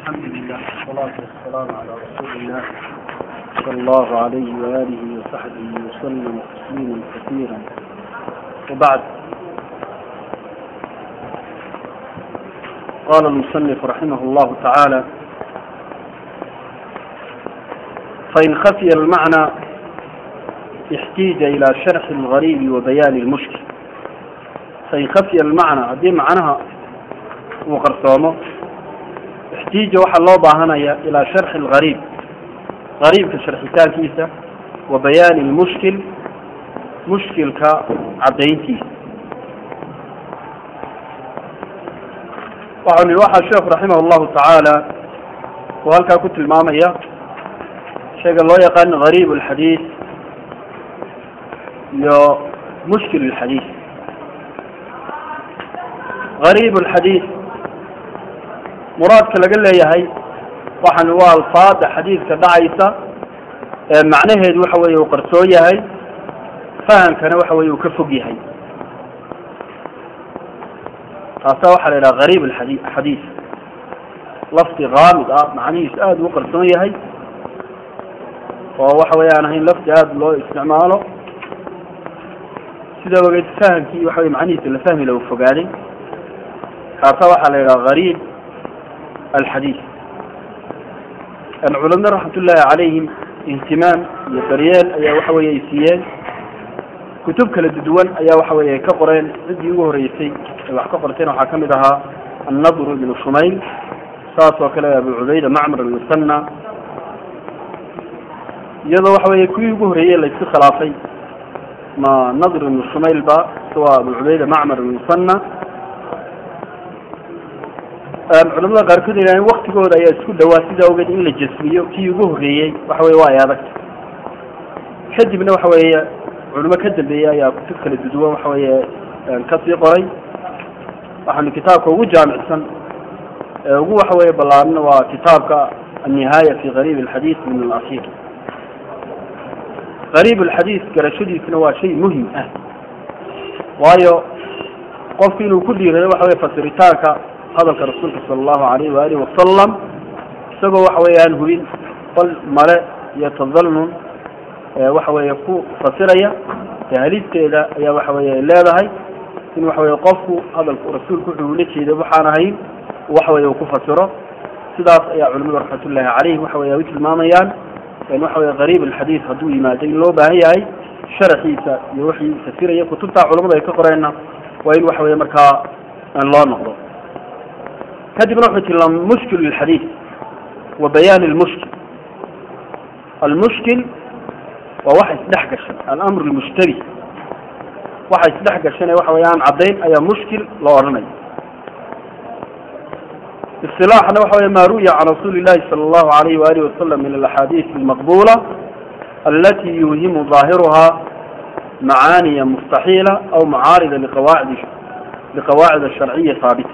الحمد لله والصلاة والسلام على رسول الله صلى الله عليه وآله وصحبه وسلم تسليما كثيرا وبعد قال المصنف رحمه الله تعالى فإن خفي المعنى احتيج إلى شرح الغريب وبيان المشكل فإن خفي المعنى هدي معناها وقرصومه احتيج waxaa loo baahanaya ilaa sharxi algariib gariibka sharxitaankiisa wa bayaani lmushkil mushkilka caddayntiisa waxau nihi waxaa sheekhu raximah llahu tacaala uu halkaa ku tilmaamaya shayga loo yaqaan gariib alxadiis iyo mushkil alxadiis gariib alxadiis muraadka laga leeyahay waxaan waa alfaada xadiidka dhacaysa ee macnaheedu waxa weeye uu qarsoon yahay fahamkana waxa weye uu ka fog yahay taasa waxaa la yidhaha gariib alxadi xadiis lafdi kaamid ah macnihiisu aada u qarsoon yahay oo waxa weye aan ahayn lafdi aada loo isticmaalo sida ogeed fahamkii waxa weye macnihiisa la fahmi lagu fogaaday kaasa waxaa la yidhaha gariib alxadiis culamada raxmat ullaahi calayhim ihtimaam iyo daryeel ayaa waxa weye ay siiyeen kutub kala duwan ayaa waxa weye ka qoreen ciddii ugu horeysay ay wax ka qorteen waxaa kamid ahaa annadru ibnu shumayl saas oo kale abu cubayda macmar almusana iyadoo waxa weye kuwii ugu horeeyey laysku khilaafay ma nadr ibnu shumayl ba waa abu cubayda macmar almusana culamada qaarkood ilaahin waktigooda ayaa isku dhawaa sidaa ogeed in la jasmiyo kii ugu horreeyey waxa weye waa ay adagta kadibna waxa weeye culimo ka dambeeyey ayaa kutub kala duduwan waxa weeye kasii qoray waxaanu kitaabka ugu jaamicsan ee ugu waxa weye ballaarna waa kitaabka annihaaya fi gariib alxadiis min alasiir gariib alxadiis garashadiisna waa shay muhim ah waayo qofku inuu ku dhiirado waxa weye fasiritaanka hadalka rasuulka sala allahu alayhi waalihi wasalam isagoo waxa weeye aan hubin bal male iyo tadalnun waxa weeye ku fasiraya halisteeda ayaa waxa weye ay leedahay in waxa weye qofku hadalku rasuulku wuxuu ula jeeday waxaan ahayn waxa weye uu ku fasiro sidaas ayaa culamadu raxmatullaahi caleyhim waxa weye ay u tilmaamayaan waxa weye gariib alxadiis hadduu yimaado in loo baahan yahay sharaxiisa iyo wixii fasiraya kutubtaa culamadu ay ka qoreenna waa in waxa weye markaa loo noqdo kadibna wuxuu tilmaamay mushkil lxadiis wa bayaan lmushkil almushkil waa waxa isdhex gashan alamr lmushtabi waxa isdhex gashan ee waxa weye aan caddayn ayaa mushkil loo odhanaya isilaaxna waxa weye ma ru'ya can rasuuli llahi sala allahu alayhi waalihi wasalam min alaxaadiis almaqbula alati yuhimu ظaahiruha macaaniya mustaxiila aw mucaarida liqawaacid liqawaacid asharciya haabita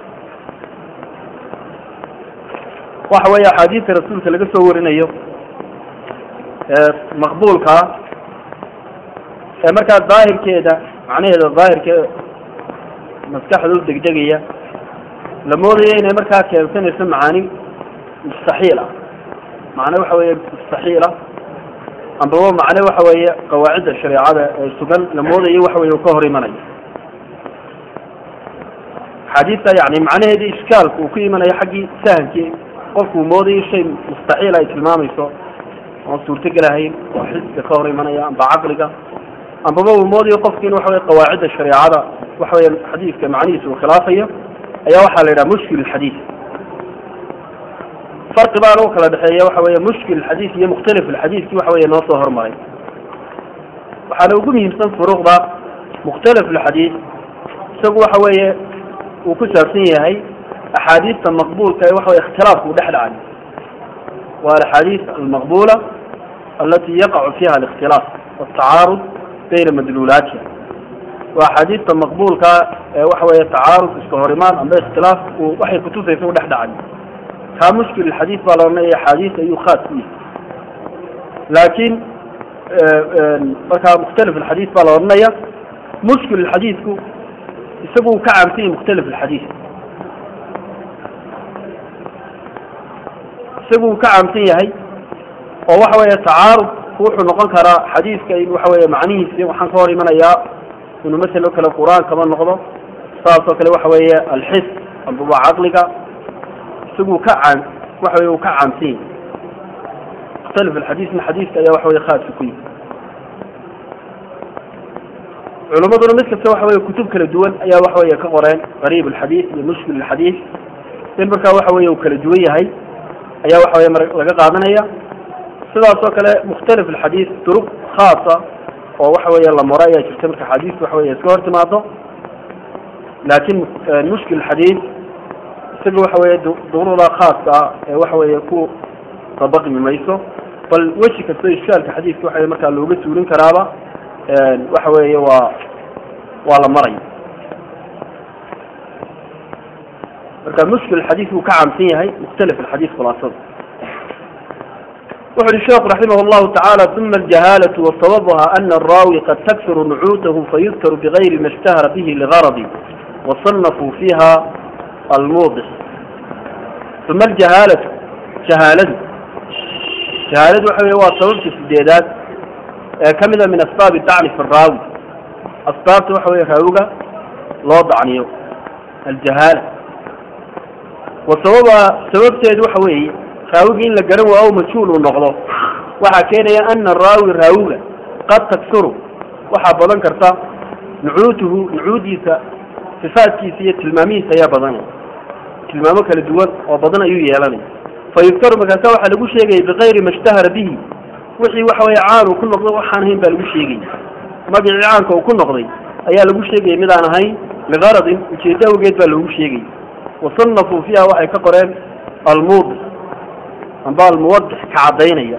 waxa weeye axaadiista rasuulka laga soo warinayo ee maqbuulkaa ee markaa daahirkeeda macnaheeda daahirkee maskaxda u degdegaya la moodaya inay markaa keensanayso macaani mustaxiil ah macne waxa weeye mustaxiil ah ambaba macne waxa weeye qawaacidda shareecada ee sugan la moodayo waxa weye u ka hor imanayo axaadiista yani macnaheeda ishkaalku uu ku imanayo xaggii sahamkii qofkuu moodayo shay mustaxiil ay tilmaamayso oon suurtogelahayn oo xisga ka hor imanaya amba caqliga ambaba uu moodayo qofki in waxa weye qawaacidda shareecada waxa weye xadiiska macnihiisa uu khilaafayo ayaa waxaa la yidhaha mushkil xadiis farqi baana u kala dhexeeya waxa weye mushkil xadiis iyo mukhtalif alxadiiski waxa weye noo soo hormaray waxaana ugu muhiimsan furuuqda mukhtalif alxadiis isagu waxa weeye uu ku saabsan yahay axaadiista maqbulka ee waxa wey ikhtilaafku u dhex dhacay waa alaxaadiis almaqbula alati yaqacu fiha alikhtilaaf watacaarud bayna madluulaatiha waa axaadiista maqbulka ee waxa weeye tacaarud iska horimaan amba ikhtilaaf uu waxay kutusaysa u dhex dhacay kaa mushkil xadiis baa la odhanaya axaadiis ayuu khaas ku yahay laakiin markaa mukhtalif alxadiis baa la odhanaya mushkil xadiisku isagu uu ka caamsan yahay mukhtalif alxadiis isagu ka caamsan yahay oo waxa weeye tacaarud wuxuu noqon karaa xadiiska in waxa weeye macnihiisi waxaan ka hor imanayaa inuu masel o kale qur-aan kama noqdo saas oo kale waxa weeye alxis amba waa caqliga isagu ka caam waxa weye uu ka caamsan yahay mukhtalif alxadiisna xadiiska ayaa waxa weye khaaska ku yihi culimaduna mid kasta waxa weye kutub kala duwan ayaa waxa weye ka qoreen qariib alxadiis iyo mushkil alxadiis in markaa waxa weye uu kala duwan yahay ayaa waxa weye laga qaadanaya sidaas oo kale mukhtalif alxadiis duruq khaasa oo waxa weeye la maro ayaa jirta marka xadiiska waxa weye iska hor timaado laakin mushkil xadiis isaga waxa weye duruqda khaaska ah ee waxa weye ku dabaqmi mayso bal weji kasta ishkaalka xadiiska waxa markaa looga suulin karaaba waxa weeye waa waa la maraya marka mushkil xadiis uu ka caamsan yahay mukhtalif alxadiis khulaasada wuxu uhi sheekhu raximah llahu tacaala uma aljahalatu wasababuha ana araawi qad takfiru nucuutahu fayudkaru bigayri ma ishtahara bihi ligaradi wasanafuu fiiha almuudix uma aljahaalatu jahaaladu jahaaladu waxa wey waa sababta sideedaad ee ka mida min asbaabi dacni fi raawi asbaabta waxa weye raawiga loo dacniyo aljahaala wa sababa sababteedu waxa weeye raawigi in la garan waayo majhuul uu noqdo waxaa keenaya ana raawi raawiga qad taksuru waxaa badan karta nucuutuhu nucuudiisa sifaadkiisa iyo tilmaamihiisa ayaa badanaya tilmaamo kala duwan oo badan ayuu yeelanaya fa yudkaru markaasa waxaa lagu sheegaya bikayri ma ishtahara bihi wixii waxa weye caan uu ku noqdo waxaan ahayn baa lagu sheegaya magacii caanka uu ku noqday ayaa lagu sheegaya mid aan ahayn ligaradin ujeeddo awgeed baa loogu sheegaya wasanafuu fiiha waxay ka qoreen almuudix amba almuwadix ka caddaynaya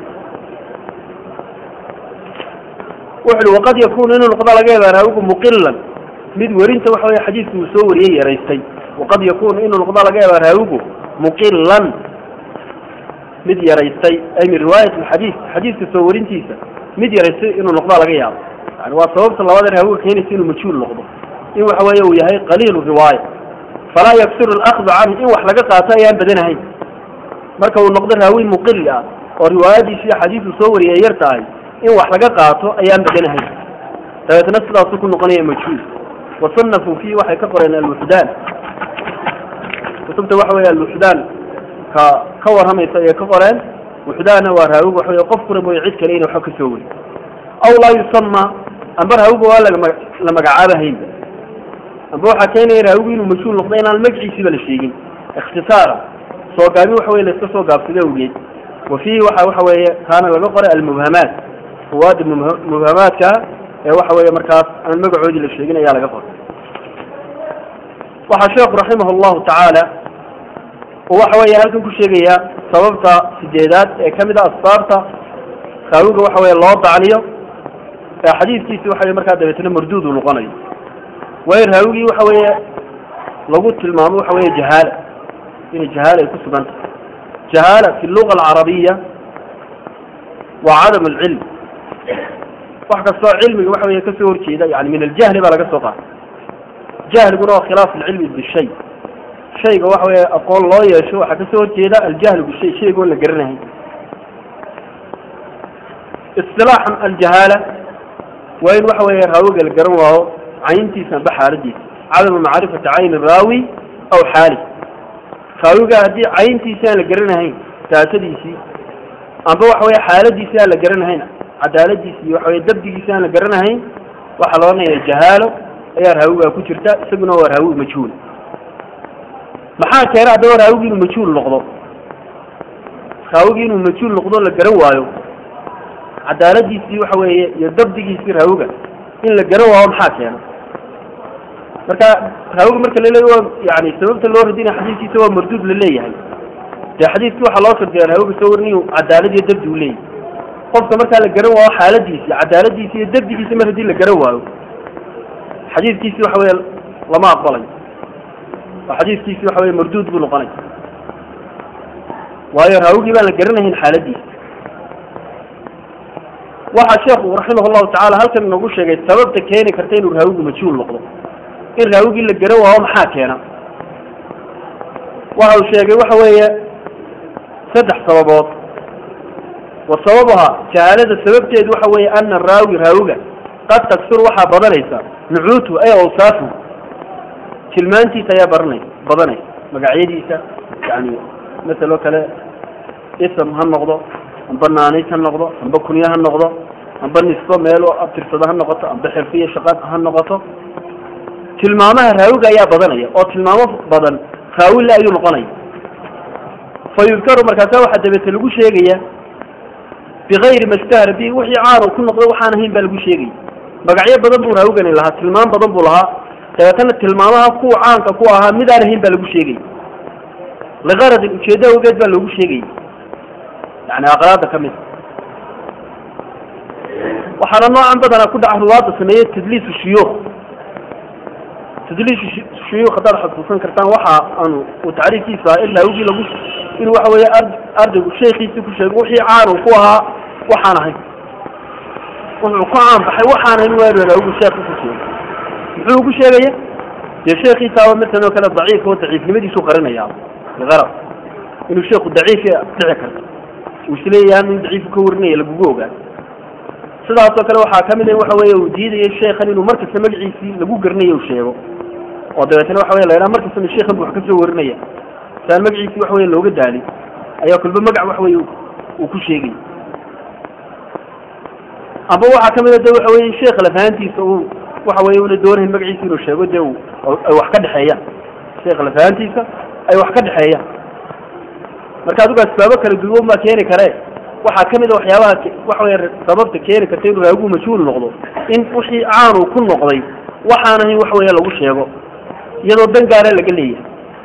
wuxu uhi waqad yakunu inuu noqdo laga yaaba raawigu muqilan mid werinta waxa weye xadiiska uu soo wariyey yaraystay waqad yakunu inuu noqdo laga yaaba raawigu muqilan mid yaraystay ay min riwaayat alxadiis xadiiska soo warintiisa mid yaraystay inuu noqdo laga yaabo yani waa sababta labada raawiga keenaysa inuu majhuul noqdo in waxa weeye uu yahay qaliilu riwaaya falaa yaksiru alakdu canhu in wax laga qaato ayaan badanahayn marka uu noqdo raawi muqili ah oo riwaayadiisi iyo xadiisu soo wariyay yar tahay in wax laga qaato ayaan badanahayn dabeetna sidaasuu ku noqonaya majhuul wasanafuu fiihi waxay ka qoreen alwuxdaan kutubta waxa weye alwuxdaan ka ka warramaysa ayay ka qoreen wuxdaana waa raawiga waxa wey qofkuna mooye cid kale ina waxba ka soo weri aw laa yusama amba raawiga waa laga la magacaabahaynba amba waxaa keenaya raawigu inuu majhuul noqdo inaan magaciisiiba la sheegin ikhtisaara soo gaabin waxa weye laiska soo gaabsada awgeed wa fiihi waxa waxa weeye kaana laga qoray almubhamaat ruwaada mubhamaadka ee waxa weeye markaas aan magacoodii la sheegin ayaa laga qoray waxaa sheekhu raximah allahu tacaala uu waxa weeye halkan ku sheegayaa sababta sideedaad ee kamid a asbaabta raawiga waxa weye loo dacniyo ee xadiiskiisi waxa weye markaa dabeetna marduud uu noqonayo waayo raawigii waxa weeye lagu tilmaamo waxa weeye jahaala inay jahaala ay ku sugan tahay jahaala fi luga alcarabiya waa cadam alcilm wax kastoo cilmiga waxa weye kasoo horjeeda yani min aljahli baa laga soo qaatay jahliguna waa khilaaf alcilmi bishay shayga waxa weye aqoon loo yeesho waxaa kasoo horjeeda aljahlu bishay shaygoon la garanahay isilaaxan aljahaala waa in waxa weeye raawiga la garan waayo cayntiisa amba xaaladiisa cadamu macrifati cayni raawi aw xaali raawiga haddii cayntiisi aan la garanahayn daatadiisii amba waxa weye xaaladiisi aan la garanahayn cadaaladiisi iyo waxa weye dabdigiisi aan la garanahayn waxaa la odhanaya jahaalo ayaa raawigaa ku jirta isaguna waa raawi majhuul maxaa keena haddaba raawigi inuu majhuul noqdo raawigi inuu majhuul noqdo la garan waayo cadaaladiisii waxa weeye iyo dabdigiisii raawiga in la garan waayo maxaa keena marka raawiga marka laleeya waa yani sababta loo radinaya xadiiskiisa waa marduud la leeyahay dee xadiiskii waxaa loo shardiya raawiga soo warin inuu cadaalad iyo dabdi u leeyahay qofka markaa la garan waayo xaaladiisi cadaaladiisi iyo dabdigiisi mar haddii la garan waayo xadiiskiisi waxa weye lama aqbalayo oo xadiiskiisi waxa weye marduud buu noqonaya waayo raawigii baan la garanahayn xaaladiisa waxaa sheekhu raximah llahu tacala halkan inoogu sheegay sababta keeni karta inuu raawigu majhuul noqdo in raawigii la garan waayo maxaa keena waxa uu sheegay waxa weeye saddex sababood wa sababuhaa jahaalada sababteedu waxa weeye ana raawi raawiga qad taksur waxaa badanaysa nucuutu ay awsaafu tilmaantiisa ayaa baranay badanaysa magacyadiisa yani masaloo kale ism ha noqdo amba naanays ha noqdo amba kunye ha noqdo amba nisbo meel oo abtirsado ha noqoto amba xirfiya shaqad ha noqoto tilmaamaha raawiga ayaa badanaya oo tilmaamo badan raawile ayuu noqonaya fa yudkaru markaasa waxaa dabeete lagu sheegaya bigayri mastahara bi wixii caanu ku noqday waxaan ahayn baa lagu sheegaya magacyo badan buu raawigani lahaa tilmaam badan buu lahaa dabeetana tilmaamaha kuwa caanka ku ahaa midaan ahayn baa lagu sheegaya liqaradin ujeeddo awgeed baa loogu sheegaya yani aqraada ka mid waxaana noocan badanaa ku dhaca ruwaada sameeye tadliisu shuyuukh tadliisu shuyuukh haddaad xasuusan kartaan waxa aanu uu tacriifkiisa ahaa in raawigii lagu inuu waxa weeye ar ardaygu sheekiisii ku sheego wixii caanu ku ahaa waxaan ahayn wuxuu ku caan baxay waxaan ahayn waa raawigu sheekhi ku sheego muxuu ugu sheegaya dee sheekiisaaba masalan oo kale daciif oo daciifnimadiisu qarinaya liqarab inuu sheeku daciif dhici karto uu isleeyahay in daciifu ka warinaya lagugu ogaa sidaasoo kale waxaa kamid a waxa weeye uu diidayay sheekhan inuu markasta magaciisii lagu garanayo u sheego oo dabeetana waxa wey la yidhaha markastana sheekhan bu wax kasoo warinaya si aan magaciisii waxa weye looga daalin ayaa kulba magac waxa weye uu ku sheegay amba waxaa kamid a de waxa weye sheekh lafahantiisa uu waxa weye una doonayn magaciisi inuu sheego de ay wax ka dhexeeyaan sheekh lafahantiisa ay wax ka dhexeeyaan marka adigu asbaabo kala duwan baa keeni kare waxaa kamid a waxyaabaha waxa wey sababta keeni karta inuu raawigu majhuul noqdo in wixii caanu ku noqday waxaan ahayn wax weeye lagu sheego iyadoo dan gaara laga leeyahay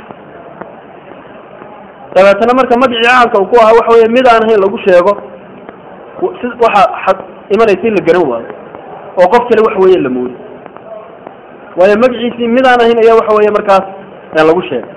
dabeetana marka magacii caanka uu ku ahaa waxa weye mid aan ahayn lagu sheego si waxa imanaysa in la garan waayo oo qof kale waxa weeye la moodo waayo magaciisii mid aan ahayn ayaa waxa weeye markaas lagu sheegay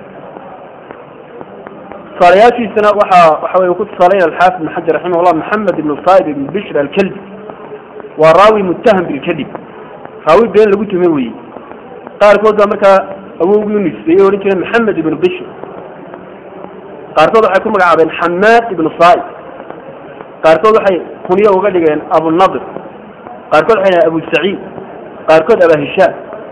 tusaalayaashiisana waxa waxa wey ku tusaalayn alxaafid ibn xajar raximah llah maxamed ibn saib ibn bishr alkalbi waa raawi muttaham bilkadib raawi been lagu tume weye qaarkood baa markaa awowgii u nisbeeyey odhan jireen maxamed ibn bishr qaarkood waxay ku magacaabeen xamaad ibn saib qaarkood waxay kunyo uga dhigeen abunadir qaarkood waxay dhahen abu saciid qaarkood aba hishaam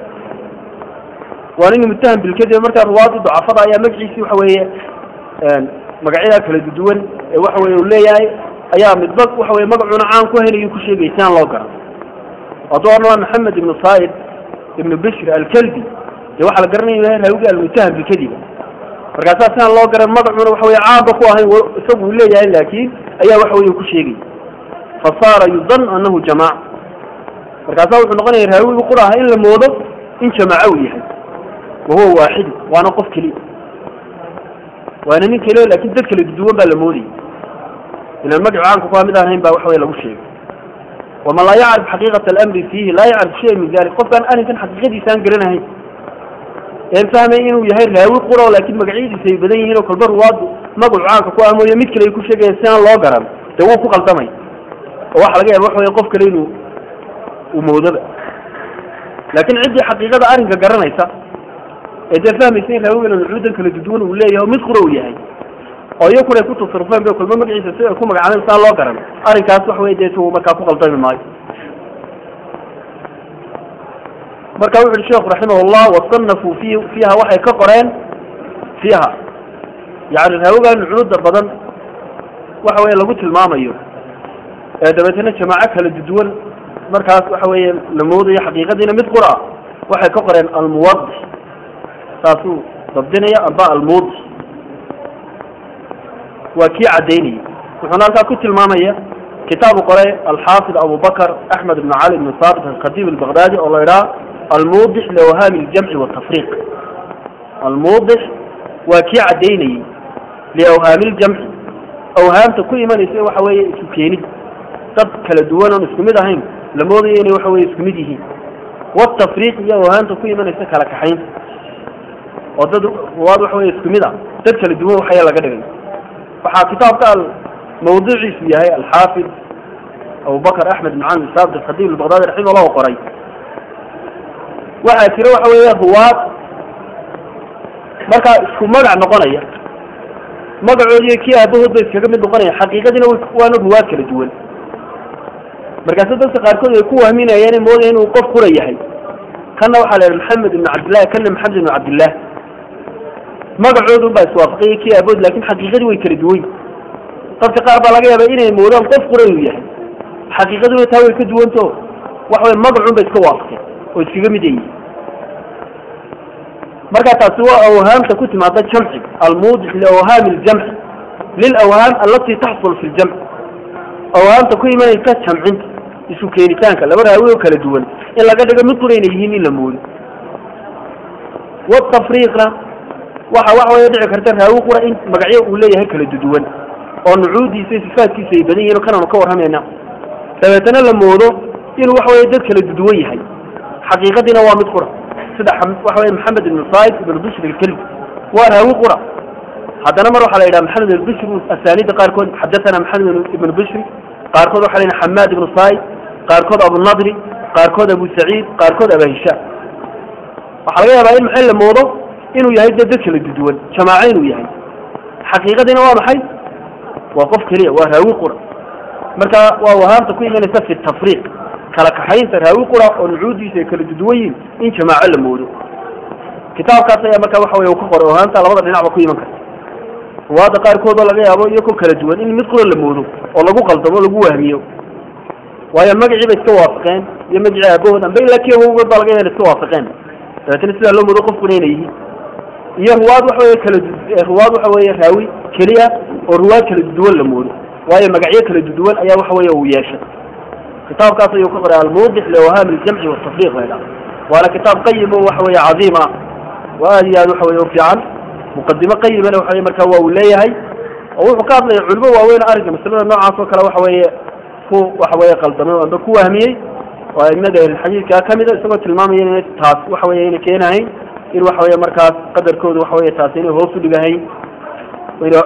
waa nin muttaham bilkadib markaa ruwaadii ducafada ayaa magaciisii waxa weeye magacyadaa kala duwan ee waxa weye uu leeyahay ayaa midba waxa weye magacuna caan ku helayu ku sheegay si aan loo garan hadduu odhan maxamed ibnu said ibnu bishr alkalbi dee waxaa la garanaya yahay raawigi almuttaham bilkadib markaasaa si aan loo garan magacuna waxa weye caanba ku ahayn isagu uu leeyahay laakiin ayaa waxa weye ku sheegay fa saara yudan anahu jamaaca markaasaa wuxuu noqonaya raawigi qura aha in la moodo in jamaaco uu yahay wahuwa waaxidu waana qof keliya waana nin keliya lakin dad kala duwan baa la moodayay ilan magacu caanka kuha mid aan hayn baa waxa wey lagu sheegay waman laa yacrif xaqiiqata alamri fiihi laa yacrif shaya min dalik qofkaan arrinkan xaqiiqadiisa aan garanahayn een fahmay inuu yahay raawi quro laakiin magacyadiisa ay badan yihiin oo kolba ruwaadu magacu caanka ku ah mooye mid kale ay ku sheegayaan si aan loo garan dee wuu ku qaldamay oo waxa laga yaaba waxa wey qof kale inuu uu moodoba laakiin ciddii xaqiiqada arrinka garanaysa ee dee fahmaysa in raawigana nucuudan kala duduwan uu leeyahay oo mid qura uu yahay oo iyakuna ay ku tasarufeen bay kulma magaciisa si ay ku magacaabeen saa loo garan arrinkaas wax wey dee tu markaa ku qaldami maayo marka wuxu uhi sheekhu raximah llah wasanafuu fi fiiha waxay ka qoreen fiiha yani raawigan nucuuda badan waxa weye lagu tilmaamayo ee dabeetana jamaaco kala duduwan markaas waxa weeye la moodayo xaqiiqadiina mid qura waxay ka qoreen almuwadix saasuu dabdinaya amba almuudix waa kii caddaynayay wuxuuna halkaa ku tilmaamaya kitaabu qoray alxaafid abubakr axmed ibn cali ibn saabit alkhatiib albaqdaadi oo la idhaha almuudix liawhaami ljamci watafriiq almuudix waa kii caddaynayey liawhaami ljamci awhaamta ku imanaysa waxa weeye isu keenid dad kala duwan oon isku mid ahayn la moodayo inay waxa weye isku mid yihiin watafriiq iyo awhaamta ku imanaysa kala kaxayn oo dad ruwaad waxa weye isku mid ah dad kala duwan waxaya laga dhigay waxaa kitaabka mawduuciisu yahay alxaafid abubakr axmed ibn cali saabit alkhadiib albaqdaadi raximah llah qoray waxaa jira waxa weeye ruwaad markaa isku magac noqonaya magacoodiiyo kii aabahood bay iskaga mid noqonayaan xaqiiqadiina waana ruwaad kala duwan markaase dadka qaarkood ay ku wahminayaan moodaya inuu qof qura yahay kanna waxaa la yidhi maxamed ibnu cabdillahi kanna maxamed ibnu cabdillah magacoodun baa iswaafaqay kii aabahood lakin xaqiiqadii way kala duwan dadka qaar baa laga yaaba inay moodaan qof qura inuu yahay xaqiiqaduna taa way ka duwanto waxa wey magacun bay iska waafaqeen oo iskaga mid yihiin marka taasi waa awhaamta ku timaada jamci almuudix liawhaami ljamci lilawhaam alati taxsul fi ljamc awhaamta ku imanaysa jamcinta isu keenitaanka laba raawi oo kala duwan in laga dhigo mid qura inay yihiin in la moodo watafriiqna waxa waxa way dhici karta raawi qura in magacyo uu leeyahay kala duduwan oo nucuudiisa iyo sifaatkiisa ay badan yihin o kananu ka warramayna dabeetana la moodo inuu waxa weye dad kala duduwan yahay xaqiiqadiina waa mid qura sida waxa weye maxamed ibnu said ibnu bishr ilkelbi waa raawi qura haddana mar waxaa la yidhaha maxamed ibn bishr asaanida qaarkood xadathana maxamed ibnu bishri qaarkood waxa la yidhaha xamaad ibnu said qaarkood abunadri qaarkood abu saciid qaarkood aba hishaam waxaa laga yaabaa in maxay la moodo inuu yahay dad dad kala duduwan jamaaco inuu yahay xaqiiqadiina waa maxay waa qof keliya waa raawi qura marka waa wahaamta ku imanaysa fi tafriiq kala kaxaynta raawi qura oo nucuudiisa ay kala duduwan yihin in jamaaco la moodo kitaabkaas ayaa marka waxa wey ka qoray wahaamta labada dhinacba ku iman karta ruwaadda qaarkood oo laga yaabo iyagoo kala duwan in mid qura la moodo oo lagu qaldamo lagu wahmiyo waayo magacii bay iska waafaqeen iyo magacii aabahood amba ilaa kii awowgood baa laga yaaba iska waafaqeen dabeetana sidaa loo moodo qofkuna inay yihiin iyo ruwaad waxa weye kala ruwaad waxa weeye raawi keliya oo ruwaad kala duduwan la moodo waayo magacyo kala duduwan ayaa waxa weeye uu yeeshay kitaabkaas ayuu ka qoray almuudix liawhaami ljamci watafriiq la ydhaha waana kitaab qayim oo waxa weeye cadiim ah oo aad iyo aad waxa weye u fiican muqadimo qayimana waxa weye marka waa uu leeyahay oo wuxuu ka hadlaya culimo waaweyn arrinka masalada noocaas oo kale waxa weeye ku waxa weeye qaldamay amba ku wahmiyey oo aimada ahlulxadiidkaa kamida isagoo tilmaamaya ina taas waxa weye ayna keenahayn in waxa weye markaas qadarkooda waxa weye taasi inay hoos u dhigahayn ina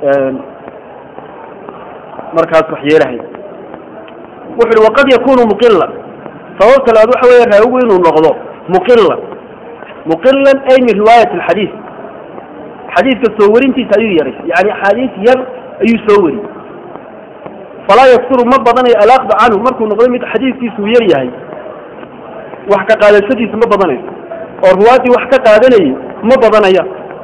markaas wax yeelahayn wuxu uhi waqad yakunu muqilan sababta labaad waxa weeye raawigu inuu noqdo muqilan muqilan ay min riwaayat alxadiid xadiidka soo warintiisa ayuu yaray yani axaadiis yar ayuu soo wari falaa yaksuru ma badanayo alaaqda canhu markuu noqdo mid xadiidkiisuu yar yahay wax ka qaadashadiisa ma badanayso oo ruwaaddii wax ka qaadanayay ma badanaya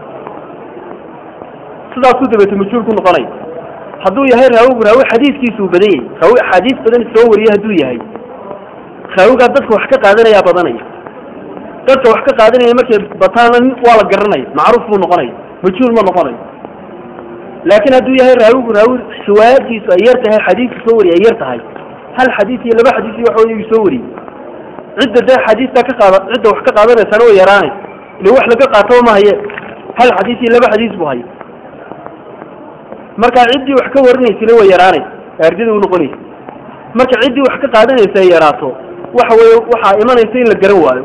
sidaasuu dabeete majhuul ku noqonaya hadduu yahay raawigu raawi xadiiskiisuu badan yahay raawi axaadiis badan soo wariye hadduu yahay raawigaa dadka wax ka qaadanayaa badanaya dadka wax ka qaadanaya markay bataana waa la garanaya macruuf buu noqonaya majhuul ma noqonayo laakiin hadduu yahay raawigu raawi riwaayadkiisu ay yar tahay xadiiska soo wariye ay yar tahay hal xadiis iyo laba xadiis iyo waxa wey soo wariyey cidda dee xadiista ka qaada cidda wax ka qaadanaysana way yaraanaysa ila wax laga qaataba ma haye hal xadiis iyo laba xadiis buu haya marka ciddii wax ka warinaysana way yaraanaysa ardida u noqonaysa marka ciddii wax ka qaadanaysa ay yaraato waxa weye waxaa imanaysa in la garan waayo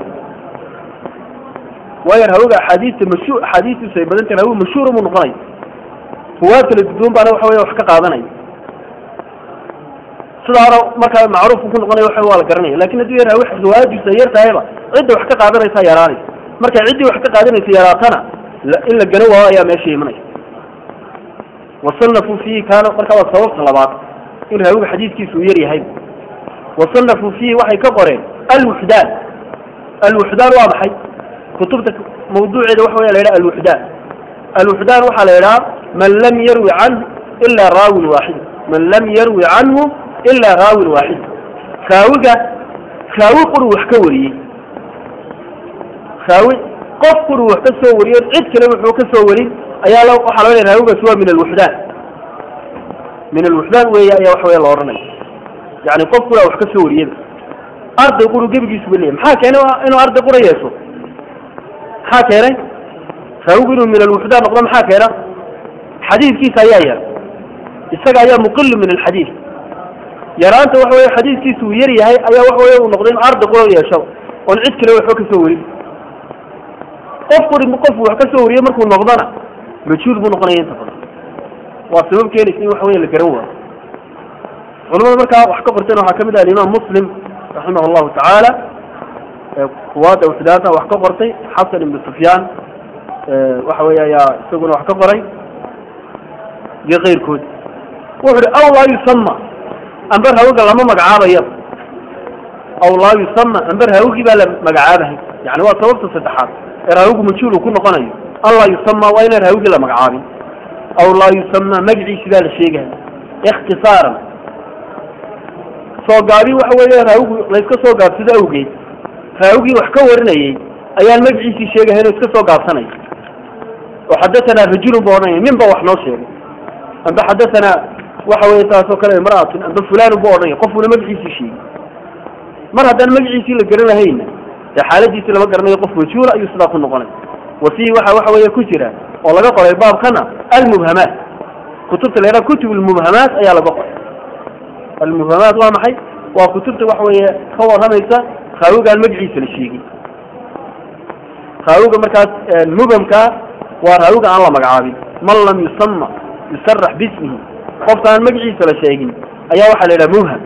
waayo raawiga axaadiista mashu axaadiistiisu ay badan tahay raawi mashhuura buu noqonaya ruwaad kala duduwan baana waxa weye wax ka qaadanaya sidaana markaa macruufku ku noqonaya waxa waa la garanaya lakin hadduu yar raawi riwaayadiisu ay yar tahayba cidda wax ka qaadanaysa yaraanaysa marka ciddii wax ka qaadanaysa yaraatana in la garan waayo ayaa meesha imanaya wasanafuu fiihi kaana markaa waa sababta labaad in raawiga xadiidkiisa uu yar yahay wasanafuu fiihi waxay ka qoreen alwuxdaan alwuxdaan waa maxay kutubta mawduuceeda waxa wey la yidhaha alwuxdaan alwuxdaan waxaa la yidhaha man lam yarwi canhu ilaa raawin waaxid man lam yarwi canhu ilaa raawin waaxid raawiga raawi quru wax ka wariyey raawi qof quru wax ka soo wariyo cid kale wuxuu ka soo warin ayaa l waxaa laga leeya raawigaas waa min alwuxdaan min alwuxdaan weeye ayaa waxa wey la odhanaya yani qof qura wax ka soo wariyada arday quru gebigiisu ba leeyahy maxaa keenay inuu arday qura yeesho maxaa keenay raawigu inuu min alwuxdaan noqdo maxaa keena xadiidkiisa ayaa yar isaga ayaa muqilu min alxadiid yaraanta waxa weye xadiidkiisa uu yar yahay ayaa waxa weye uu noqday in arday qura yeesho oon cid kale waxba ka soo warin qof quri qof wax ka soo wariye markuu noqdona majhuul buu noqonaya inta badan waa sabab keenaysa in waxa wey la garan waayo culamada markaa wax ka qorteen waxaa kamid ah alimaam muslim raximah allahu tacaala kuwaada wuxdaanta wax ka qortay xasan ibnu sufyaan waxa wey ayaa isaguna wax ka qoray iyo keyrkood wuxu uhi aw laa yusama amba raawiga lama magacaabayo aw laa yusama amba raawigii baa la magacaabahay yani waa sababta saddexaad ee raawigu majhuul uu ku noqonayo an laa yusama waa inaan raawigii la magacaabin aw laa yusama magaciisi baa la sheegaya ikhtisaaran soo gaabi waxa weeye raawigu layska soo gaabsado awgeed raawigii wax ka warinayey ayaan magaciisii sheegahayn oo iska soo gaabsanay oo xadatanaa rajulun ba odhanaya nin ba wax noo sheegay amba xadatanaa waxa weye taasoo kale imra'atun amba fulanun ba odhanaya qofuna magaciisii sheegay mar haddaan magaciisii la garanahayna dee xaaladiisii lama garanayo qof majhuula ayuu sidaa ku noqonay wa fiihi waxa waxa weeye ku jira oo laga qoray baabkana almubhamaat kutubta la yidhaha kutub almubhamaat ayaa laga qoray almubhamaat waa maxay waa kutubta waxa weeye ka warramaysa raawigaan magaciisa la sheegin raawiga markaas mubhamkaa waa raawiga aan la magacaabin man lam yusama yusarax bismihi qofka aan magaciisa la sheegin ayaa waxaa la yidhaha mubham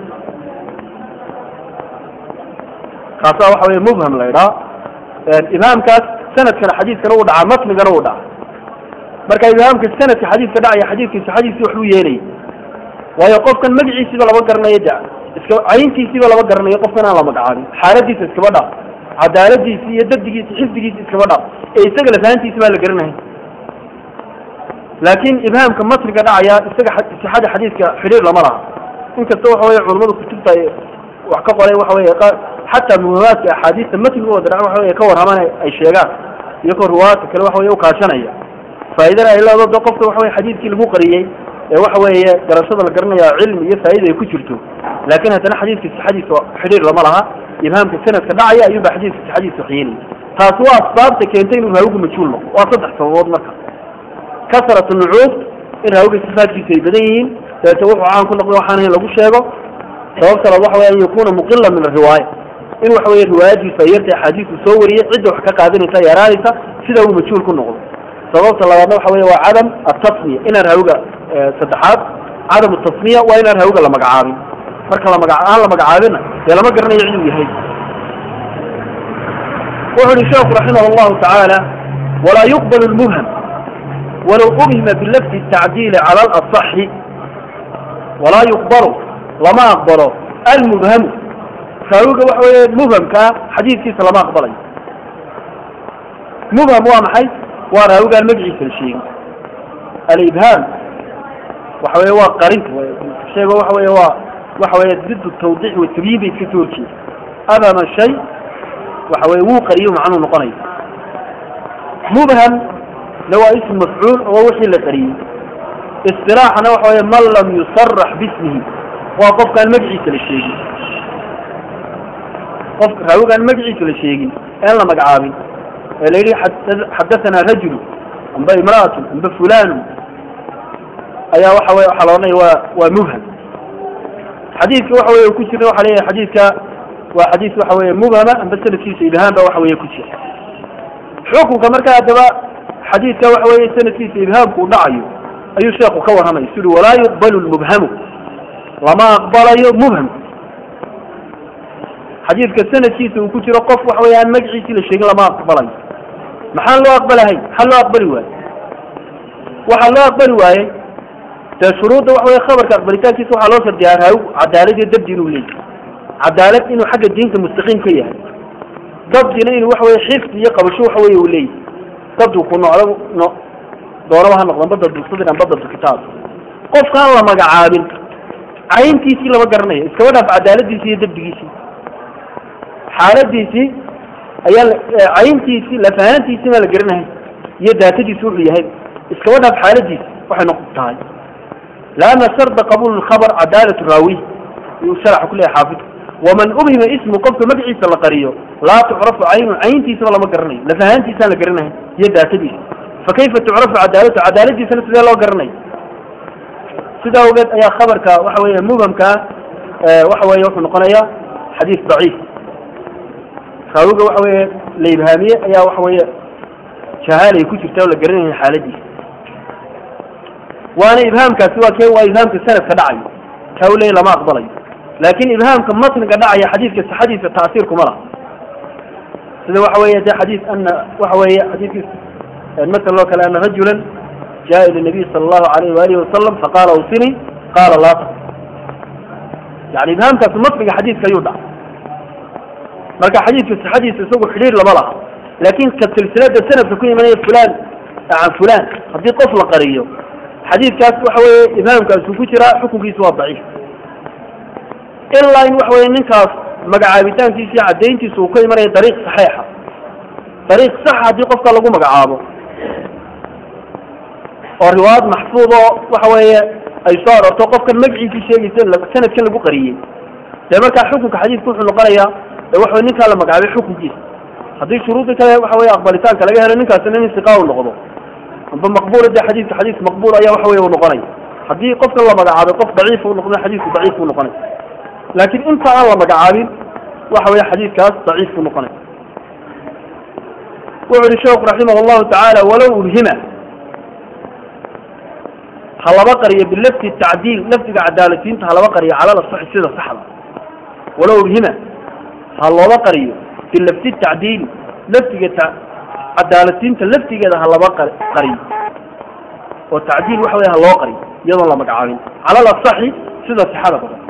kaasaa waxa weye mubham la yidhaha ibhaamkaas sanadkana xadiiskana uu dhacaa matnigana uu dhaca marka ibhaamka sanadka xadiiska dhacaya xadiiskii saxadiisii waxbuu yeelaya waayo qofkan magaciisiiba lama garanayo de iska cayntiisiiba lama garanayo qofkan aan la magacaabin xaaladiisa iskaba dhaaf cadaaladiisi iyo dabdigiisi xifdigiisi iskaba dhaaf ee isaga lafahantiisi baa la garanahay laakin ibhaamka matniga dhacaya isaga sixada xadiiska xidhiir lama laha inkasta waxa weye culamadu kutubta wax ka qoray waxa weye xataa muhamaadka axaadiista matnigooda dhac waxa weye ka warraman ay sheegaan iyagoo riwaayadka kale waxa weye ukaashanaya faa'idana ay leedo de qofka waxa weye xadiiskii lagu qariyey ee waxa weeye garashada la garanaya cilmi iyo faa'ida ay ku jirto laakin haddana xadiiska sixadiisa xidhiir lama laha ibhaamka sanadka dhacaya ayuunba xadiiska sixadiisa waxyeelaya taasi waa asbaabta keentay inuu raawigu majhuul noqo waa saddex sababood marka kasrat nucuud in raawiga sifaadkiisa ay badan yihiin dabeete wuxuu caan ku noqday waxaan in lagu sheego sababta labaad waxa weye an yakuna muqila min ariwaaya in waxa weye riwaayadiisa ay yarta axaadiisu soo wariyey cidda wax ka qaadanaysa yaraanaysa sida uu majhuul ku noqdo sababta labaadna waxa weye waa cadam atasmiya inaan raawiga saddexaad cadam tasmiya waa inaan raawiga la magacaabin marka lamaga aan la magacaabina dee lama garanayo ciduu yahay wuxu uhi sheekhu raximah allahu tacaala walaa yuqbal lmubham walow ubhima bilafdi tacdiili cala alaصaxi walaa yuqbalu lama aqbalo almubhamu raawiga waxa weye mubhamkaa xadiidkiisa lama aqbalayo mubham waa maxay waa raawigaan magaciisa la sheegin alibhaam waxa weye waa qarinta sheego waxa weye waa waxa weye did tawdiix wa tabyiin bay iska soo horjeeda abama shay waxa weye wuu qariyo macnuu noqonayo mubham na waa ism mafcuul oo wixii la qariyey istilaaxana waxa weye man lam yusarax bismihi waa qofkaan magaciisa la sheegin qof raawigaan magaciisa la sheegin een la magacaabin ee la yidhi xadathana rajulu amba imra'atun amba fulanun ayaa waxa weye waxaa la odhanaya waa waa mubham xadiidka waxa weye ku jira waxa leeyahay xadiidka waa xadiis waxa weye mubhama amba sanadkiisa ibhaam ba waxa weye ku jira xukunka marka haddaba xadiidka waxa weye sanadkiisa ibhaamku u dhacayo ayuu sheekhu ka warramaya suri walaa yuqbalu lmubhamu lama aqbalayo mubham xadiidka sanadkiisa uu ku jiro qof waxa weye aan magaciisii la sheegin lama aqbalayo maxaan loo aqbalahay maxaa loo aqbali waaye waxaa loo aqbali waayey dee shuruudda waxa weye khabarka aqbalitaankiisa waxaa loo shardiyaa raawi cadaalad iyo dabdi inuu leeyahy cadaalad inuu xagga diinta mustaqiim ka yahay dabdina inuu waxa weye xifdi iyo qabasho waxa weye uu leeyahy dabdigu ku noocdo no doonaba ha noqdo amba dabdu sadr amba dabdu kitaab qofkaan la magacaabin cayntiisii lama garanayo iskaba dhaaf cadaaladiisii iyo dabdigiisii xaaladiisii ayaa cayntiisii lafahaantiisii baa la garanahay iyo daatadiisi wuxuu yahay iskaba dhaaf xaaladiisi waxay noqon tahay laana sharda qabuul lkhabar cadaalatu raawi yuu sharaxa ku leeyahay xaafidku waman ubhima ismu qofka magaciisa la qariyo laa tucrafu caynu cayntiisaba lama garanayo lafahaantiisaan la garanahay iyo daatadiisa fakayfa tucrafu cadaalatu cadaaladiisana sidee loo garanayo sidaa ogeed ayaa khabarka waxa weeye mubhamkaa waxa weye wuxuu noqonayaa xadiis daciif raawiga waxa weye la ibhaamiye ayaa waxa weye jahaalay ku jirta oo la garanaya xaaladiisa waana ibhaamkaasi waa kee waa ibhaamka sanadka dhacayo kaa u leeyahy lama aqbalayo laakin ibhaamka matniga dhacaya xadiidka saxadiisa ta'siir kuma laha sida waxa weeye de xadiis ana waxa weeye xadiidkiis masal oo kale ana rajulan jaa ila nabiy sala allahu alayh waalihi wasalam faqaala awsini qaala laa taqul yani ibhaamkaasi matniga xadiidka ayuu dhacay marka xadiidka sixadiisa isagu xidhiir lama laha laakin ka silsilada sanadka ku imanaya fulan can fulan haddii qof la qariyo xadiidkaas waxa weeye ibhaamkaasuu ku jiraa xukunkiisu waa daciif ilaa in waxa weye ninkaas magacaabitaankiisa iyo caddayntiisa uu ka imanaya dariiq saxiixa dariiq saxa haddii qofka lagu magacaabo oo riwaayad maxfuud oo waxa weeye ay soo arorto qofkan magaciisii sheegaysa sanadkan lagu qariyey dee markaa xukunka xadiidku wuxuu noqonayaa ee waxa ninkaa la magacaabay xukunkiisa haddii shuruudii kale waxa weye aqbalitaanka laga helo ninkaasina nin siqa u noqdo amba maqbuula dee xadiidka xadiis maqbuul ayaa waxa weye u noqonaya haddii qofkan la magacaabay qof daciif u noqdo xadiidku daciif u noqonaya laakiin inta aan la magacaabin waxa weye xadiidkaas daciif u noqonaya wuxu uhi sheekhu raximah allahu tacaala walow ulhima ha laba qariyo bilafti tacdiil lafdiga cadaalatiinta ha laba qariyo cala lasaxi sida saxda walow ulhima ha looba qariyo bilafti tacdiil lafdiga cadaalatiinta laftigeeda ha laba qariyo oo tacdiil waxa wey ha loo qariyo iyadoon la magacaabin cala lasaxi sida sixada badan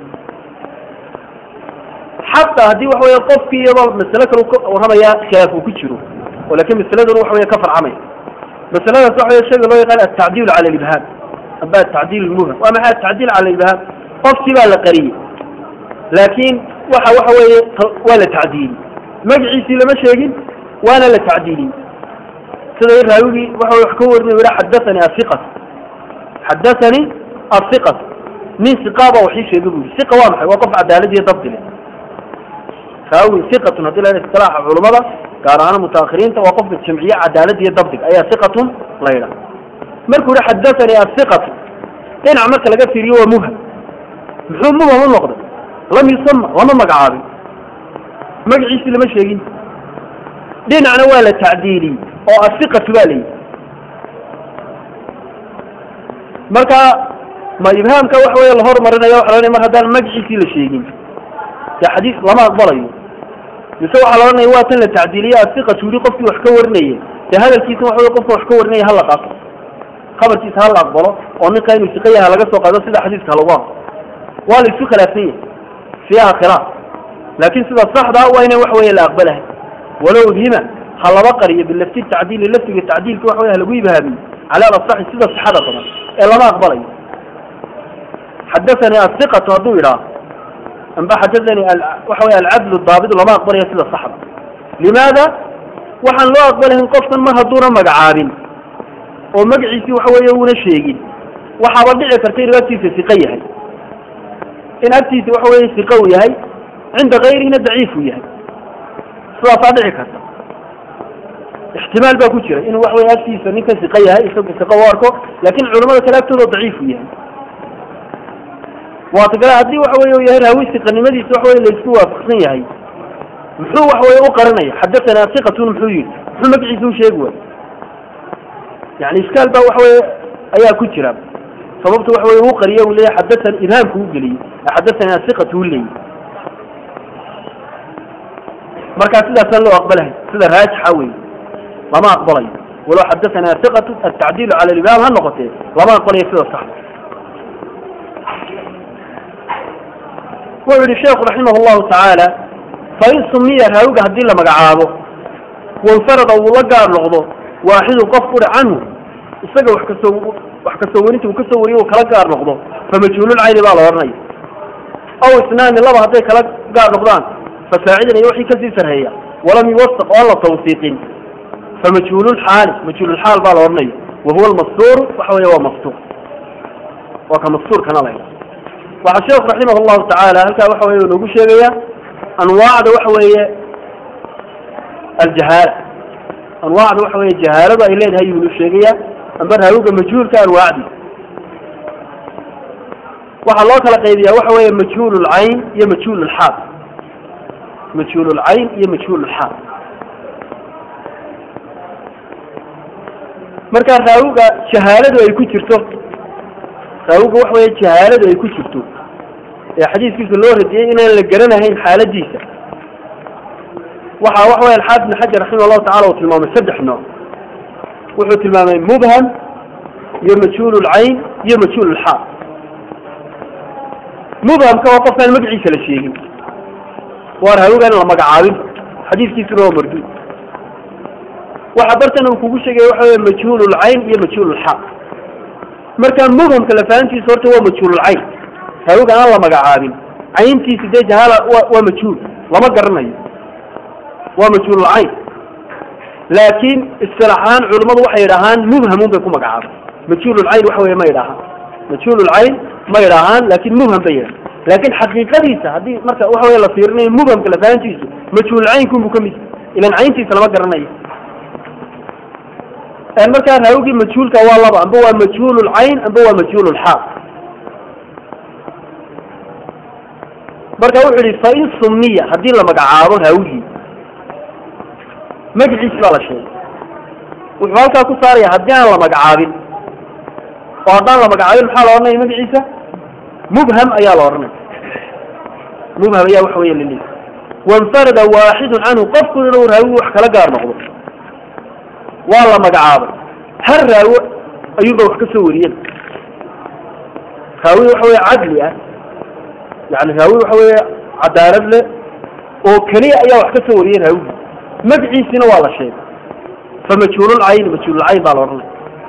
xataa haddii waxa wey qofkii iyadoo masale kale ka warramaya khilaaf uu ku jiro oo laakiin masaladuna waxa wey ka farcamaya masaladaas waxa wey shayga loo yaqaan atacdiilu cala libhaam amba atacdiil lmubham waa maxay atacdiil cala libhaam qofkii baa la qariyey laakiin waxa waxa weeye waa la tacdiiliyey magaciisii lama sheegin waana la tacdiiliyey sida raawigii waxa wax ka warinay ila xadathani asiqat xadathani asiqat nin siqaaba waxii sheegay bu yidhi siqa waa maxay waa qof cadaalad iyo dabdi leh raawi siqatun haddii la istilaaxa culimada gaar ahaan mutaakhiriinta waa qofka jamciye cadaalad iyo dabdiga ayaa siqatun la yidhaha markuu yihi xadathani asiqatu dhinac marka laga fiiriyo waa mubham muxuu mubham u noqday lam yusama lama magacaabin magaciisii lama sheegin dhinacna waa la tacdiiliyey oo asiqatu baa layihi marka ma ibhaamka waxa wey la hormarinayo waxa la mar haddaan magaciisii la sheegin dee xadiis lama aqbalayo mise waxaa la ohanaya waa tan la tacdiiliye asiqatu yihi qofkii wax ka warinayay dee hadalkiisa waxa wey qofka wax ka warinaya hala qaato khabarkiisa hala aqbalo oo ninka inuu siqa yaha laga soo qaado sida xadiiska halagu aqbalo waa la isu khilaafsan yahay fiiha khilaaf laakin sida saxda waa ina waxa wey la aqbalahay walow udhima ha laba qariyo bilafti tacdiili laftiga tacdiilka waxa wey halagu ibhaamiyo cala alasaxi sida sixada badan ee lama aqbalayo xadathani asiqatu hadduu yidhaah amba xadathani waxa wey alcadlu daabidu lama aqbalayo sida saxda limaada waxaan loo aqbalayn qofkan mar hadduuna magacaabin oo magaciisii waxa weeye uuna sheegin waxaaba dhici karta inuu agtiisa siqa yahay in agtiisa waxa weye siqa uu yahay cinda kayrihina daciif uu yahay sidaasaa dhici karta ixtimaal baa ku jira inuu waxa weye agtiisa ninkan siqa yahay isagu siqa u arko laakin culamada kale agtooda daciif uu yahay waata kale haddii waxa weye u yahay raawi siqanimadiisa waxa weye laisku waafaqsan yahay muxuu waxa weye u qaranaya xadathana siqatun muxuu yihi muxuu magaciisa u sheegi waay yani iskaal baa waxa weye ayaa ku jira sababta waxa weye uu qariye u leeyahy xadathani ibhaamku u geliyey xadathani asiqatu u leeyahy markaa sidaasaan loo aqbalahay sida raajixa wey lama aqbalayo walow xadathani asiqatu atacdiilu cala libhaam ha noqotee lama aqbalayo sida saxda wuxuu yihi sheekhu raximah llahu tacaala fain sumiya raawiga haddii la magacaabo wanfarada uu la gaar noqdo waaxidun qof uri canhu isaga wax kasoo wax kasoo warinta uu kasoo wariyo uu kala gaar noqdo famajhuululcayni baa la odhanaya aw isnaani laba hadday kala gaar noqdaan fasaacidan iyo wixii kasii sarheeya walam yuwasaq oo aan la tawsiiqin famajhuululxaali majhuululxaal baa la odhanaya wahuwa almastuuru waxa weeye waa mastuur waa ka mastuurkana la waxaa sheekhu raximah llahu tacaala halkaa waxa weye noogu sheegaya anwaacda waxa weeye aljahaala anwaacda waxa weye jahaaladu ay leedahay yuu nu sheegaya amba raawiga majhuulka anwaacdi waxaa loo kala qaybiyaa waxa weeye majhuul lcayn iyo majhuul lxaal majhuul lcayn iyo majhuul lxaal markaa raawiga jahaaladu ay ku jirto raawiga waxa weye jahaaladu ay ku jirto ee xadiiskiisa loo radiyey inaan la garanahayn xaaladiisa waxaa waxa wey alxaafid ibn xajar raximah allahu tacala uu tilmaamay saddex nooc wuxuu tilmaamay mubham iyo majhuul lcayn iyo majhuul lxaal mubhamka waa qofkaan magaciisa la sheegin waa raawigaan la magacaabin xadiiskiisuna waa marduud waxa bartan uu kugu sheegaya waxa wey majhuul lcayn iyo majhuul lxaal marka mubhamka lafahantiisa horta waa majhuul lcayn raawigaan aan la magacaabin cayntiisi dee jahaala waa majhuul lama garanayo waa majhuul lcayn laakiin isilaaxaan culimmadu waxay yidhaahaan mubhamun bay ku magacaabay majhuul lcayn waxa wey ma yidhaahaan majhuul lcayn ma yidhaahaan laakin mubham bay yidhahan laakin xaqiiqadiisa haddii marka waxa wey la fiirinayo mubhamka lafahantiisu majhuul caynkunbu ka mid ilan cayntiisa lama garanayo markaa raawigii majhuulka waa laba amba waa majhuul lcayn amba waa majhuul lxaal marka wuxuu yihi fain sumiya haddii la magacaabo raawigii magaciisi baa la sheegay wuxuu halkaa ku saaraya haddii aan la magacaabin oo haddaan la magacaabin maxaa la odhanaya magaciisa mubham ayaa la odhanaya mubham ayaa waxa weya lili wainfarada waaxidun canhu qofkuna inuu raawigu wax kala gaar noqdo waa la magacaabay har raawo ayuunba wax ka soo wariyen raawi waxa weya cadli ah yani raawi waxa weya cadaalad leh oo keliya ayaa wax ka soo wariyey raawigi magaciisina waa la sheegay fa majhuululcayn majhuululcayn baa la odhanaya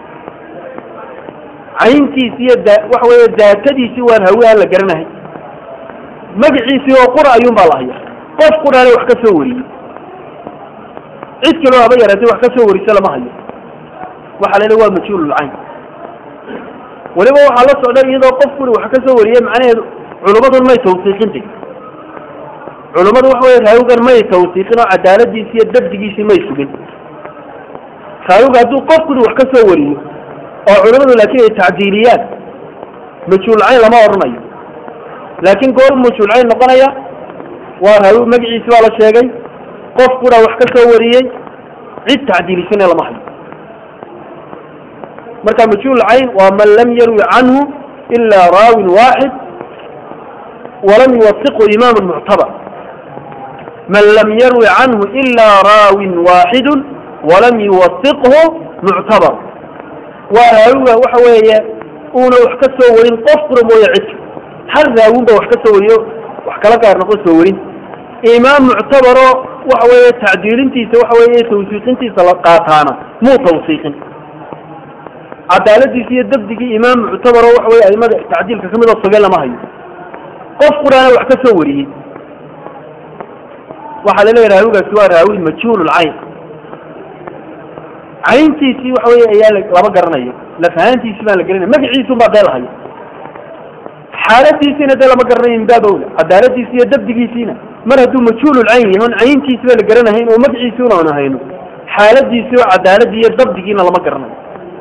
cayntiisi iyo da waxa weya daatadiisi waan hawi aan la garanahay magaciisii oo qura ayuun baa la haya qof qurana wax ka soo wariyey cid kaloo haba yaraatay wax ka soo warisa lama hayo waxaa la waa majhuululcayn weliba waxaa la socda iyadoo qof quri wax ka soo wariyey macnaheedu culummadun may tawsiiqintay culummadu waxa wey raawigan may tawsiiqin oo cadaaladiisi iyo dabdigiisii may sugin raawiga hadduu qof kuli wax ka soo wariyo oo culummadu laakiin ay tacdiiliyaan majhuulcayn lama odhanayo laakiin goor majhuulcayn noqonaya waa raawi magaciisi baa la sheegay qof kuna wax ka soo wariyey cid tacdiilisana lama hayo marka majhuulcayn waa man lam yarwi canhu ila raawin waaxid walam yuwasiqhu imaamu muctabar man lam yarwi canhu ila raawin waaxidu walam yuwasiqhu muctabar waa raawiga waxa weeye uuna wax ka soo warin qof qura mooye cidka hal raawinba wax ka soo wariyo wax kala gaar noqo soo warin imaam muctabaro waxa weeye tacdiilintiisa waxa weeye tawsiiqintiisa la qaataana muu tawsiiqin cadaaladiisi iyo dabdigii imaam muctabaro waxa weye aimada tacdiilka kamid oo sugan lama hayo qof quraana wax ka soo wariyey waxaa laleeya raawigaasi waa raawi majhuul lcayn cayntiisii waxa wey ayaa lama garanayo lafahaantiisi baan la gelinay magaciisun baa dee lahayo xaaladiisiina dee lama garanayo min baab awla cadaaladiisi iyo dabdigiisiina mar hadduu majhuululcayn yahay on cayntiisi baa la garanahayn oo magaciisi una hayno xaaladiisi oo cadaaladii iyo dabdigiina lama garanayo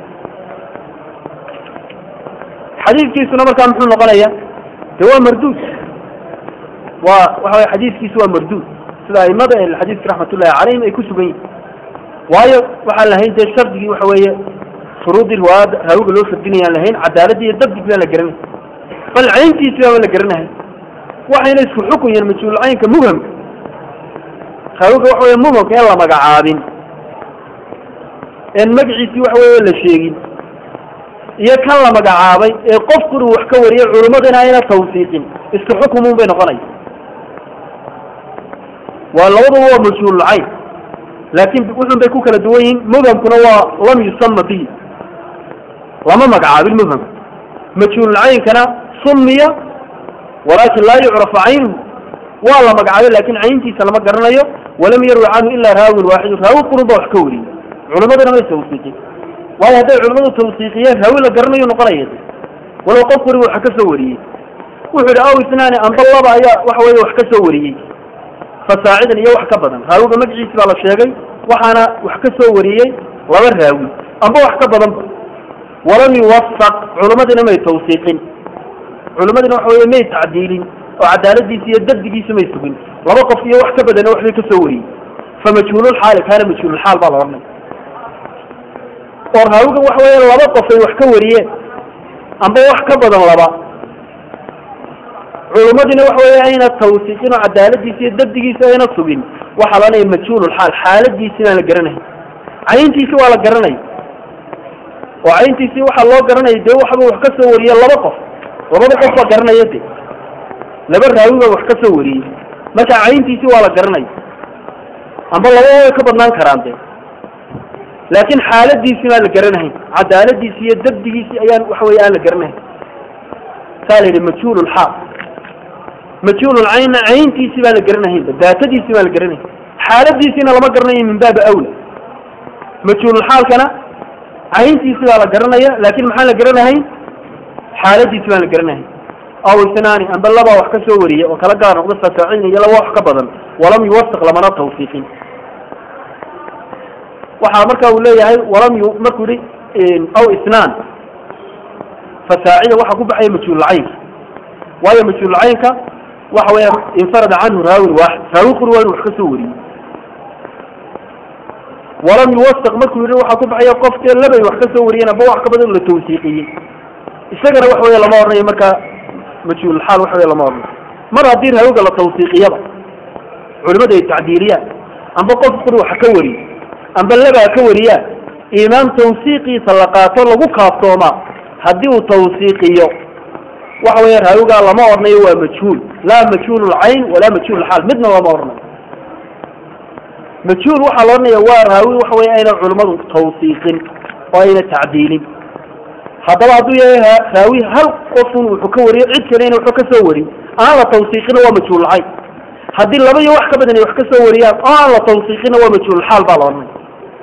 xadiidkiisuna markaa muxuu noqonaya de waa marduud waa waxa wey xadiiskiisu waa marduud sida aimada xadiiska raxmatullahi calayhim ay ku sugan yihin waayo waxaan lahayn dee shardigii waxa weeye shuruudii riwaayada raawiga loo shardinayaan lahayn cadaaladii iyo dabdig baan la garanay bal cayntiisi baan la garanahay waxayna isku xukun yihiin majhuulcaynka mubhamka raawiga waxa weye mubhamka in la magacaabin een magaciisii waxa weye la sheegin iyo kan la magacaabay ee qof kuri wax ka wariyay culimmadina ayna tawsiiqin isku xukumun bay noqonaya waa labaduba waa majhuululcayn laakin wuxun bay ku kala duwan yihiin mubhamkuna waa lam yusama bihi lama magacaabin mubhamka majhuululcaynkana sumiya walaakin laa yucrafu caynuhu waa la magacaabay lakin cayntiisa lama garanayo walam yarwi canhu ila raawin waaxidu raawi qurun ba wax ka wariyey culimadina may tawsiiqin waayo hadday culimadu tawsiiqiyeen raawi la garanayo noqonaya walow qof wari wax ka soo wariyey wuxuu yihi aw isnaani amba laba ayaa waxa weye wax ka soo wariyey fasaacidan iyo wax ka badan raawiga magaciisi baa la sheegay waxaana wax ka soo wariyey laba raawi amba wax ka badanba walam yuwasaq culimadina may tawsiiqin culimadina waxa weye may tacdiilin oo cadaaladiisi iyo dabdigiisa may sugin laba qof iyo wax ka badana waxbay ka soo wariyey fa majhuululxaali kaana majhuululxaal baa la odhanay oo raawiga waxa weeye laba qof ay wax ka wariyeen amba wax ka badan laba culimadina waxa weeye ayna tawsiiqin oo cadaaladiisa iyo dabdigiisa ayna sugin waxaa la odhanaya majhuululxaal xaaladiisi baan la garanahay cayntiisi waa la garanaya oo cayntiisii waxaa loo garanaya dee waxba wax ka soo wariye laba qof labada qof baa garanaya de laba raawi baa wax ka soo wariyey marka cayntiisii waa la garanaya amba laba way ka badnaan karaan de laakin xaaladiisii baan la garanahayn cadaaladiisi iyo dabdigiisii ayaan waxa weye aan la garanahayn saa la yidhi majhuul lxaal majhuul lcaynna cayntiisii baan la garanahaynba daatadiisii baan la garanahayn xaaladiisiina lama garanayo min baabi awla majhuululxaalkana cayntiisii baa la garanaya laakin maxaan la garanahayn xaaladiisi baan la garanahayn aw isnaani amba labaa wax ka soo wariya oo kala gaar noqda fasaacin iyo laba wax ka badan walam yuwasiq lamana tawsiiqin waxaa marka uu leeyahay walam yu markuu yihi aw isnaan fasaacida waxaa ku baxaya majhuululcaynka waayo majhuululcaynka waxa weya infarada canhu raawin waaxid raawi quri waa inu wax ka soo wariyey walam yuwasiq markuu yihi waxaa ku baxaya qof dee labay wax ka soo wariyeen aba wax ka badan la tawsiiqiyey isagana waxa weya lama odhanayo marka majhuululxaal waxa wey lama odhanayo mar haddii raawiga la tawsiiqiyaba culimada ay tacdiiliyaan amba qof quri wax ka wariye amba labaa ka wariyaa imaam tawsiiqiisa la qaato lagu kaaftoomaa haddii uu tawsiiqiyo waxa weya raawigaa lama odhanayo waa majhuul laa majhuul lcayn walaa majhuul lxaal midna lama odhanayo majhuul waxaa la odhanaya waa raawi waxa wey ayna culimmadu tawsiiqin oo ayna tacdiilin haddaba hadduu yahay raawi hal qofun wuxuu ka wariyo cid kalena wuxuu ka soo warin aan la tawsiiqina waa majhuulcayn haddii laba iyo wax ka badan ay wax ka soo wariyaan oo aan la tawsiiqina waa majhuulxaal baa la odhanaya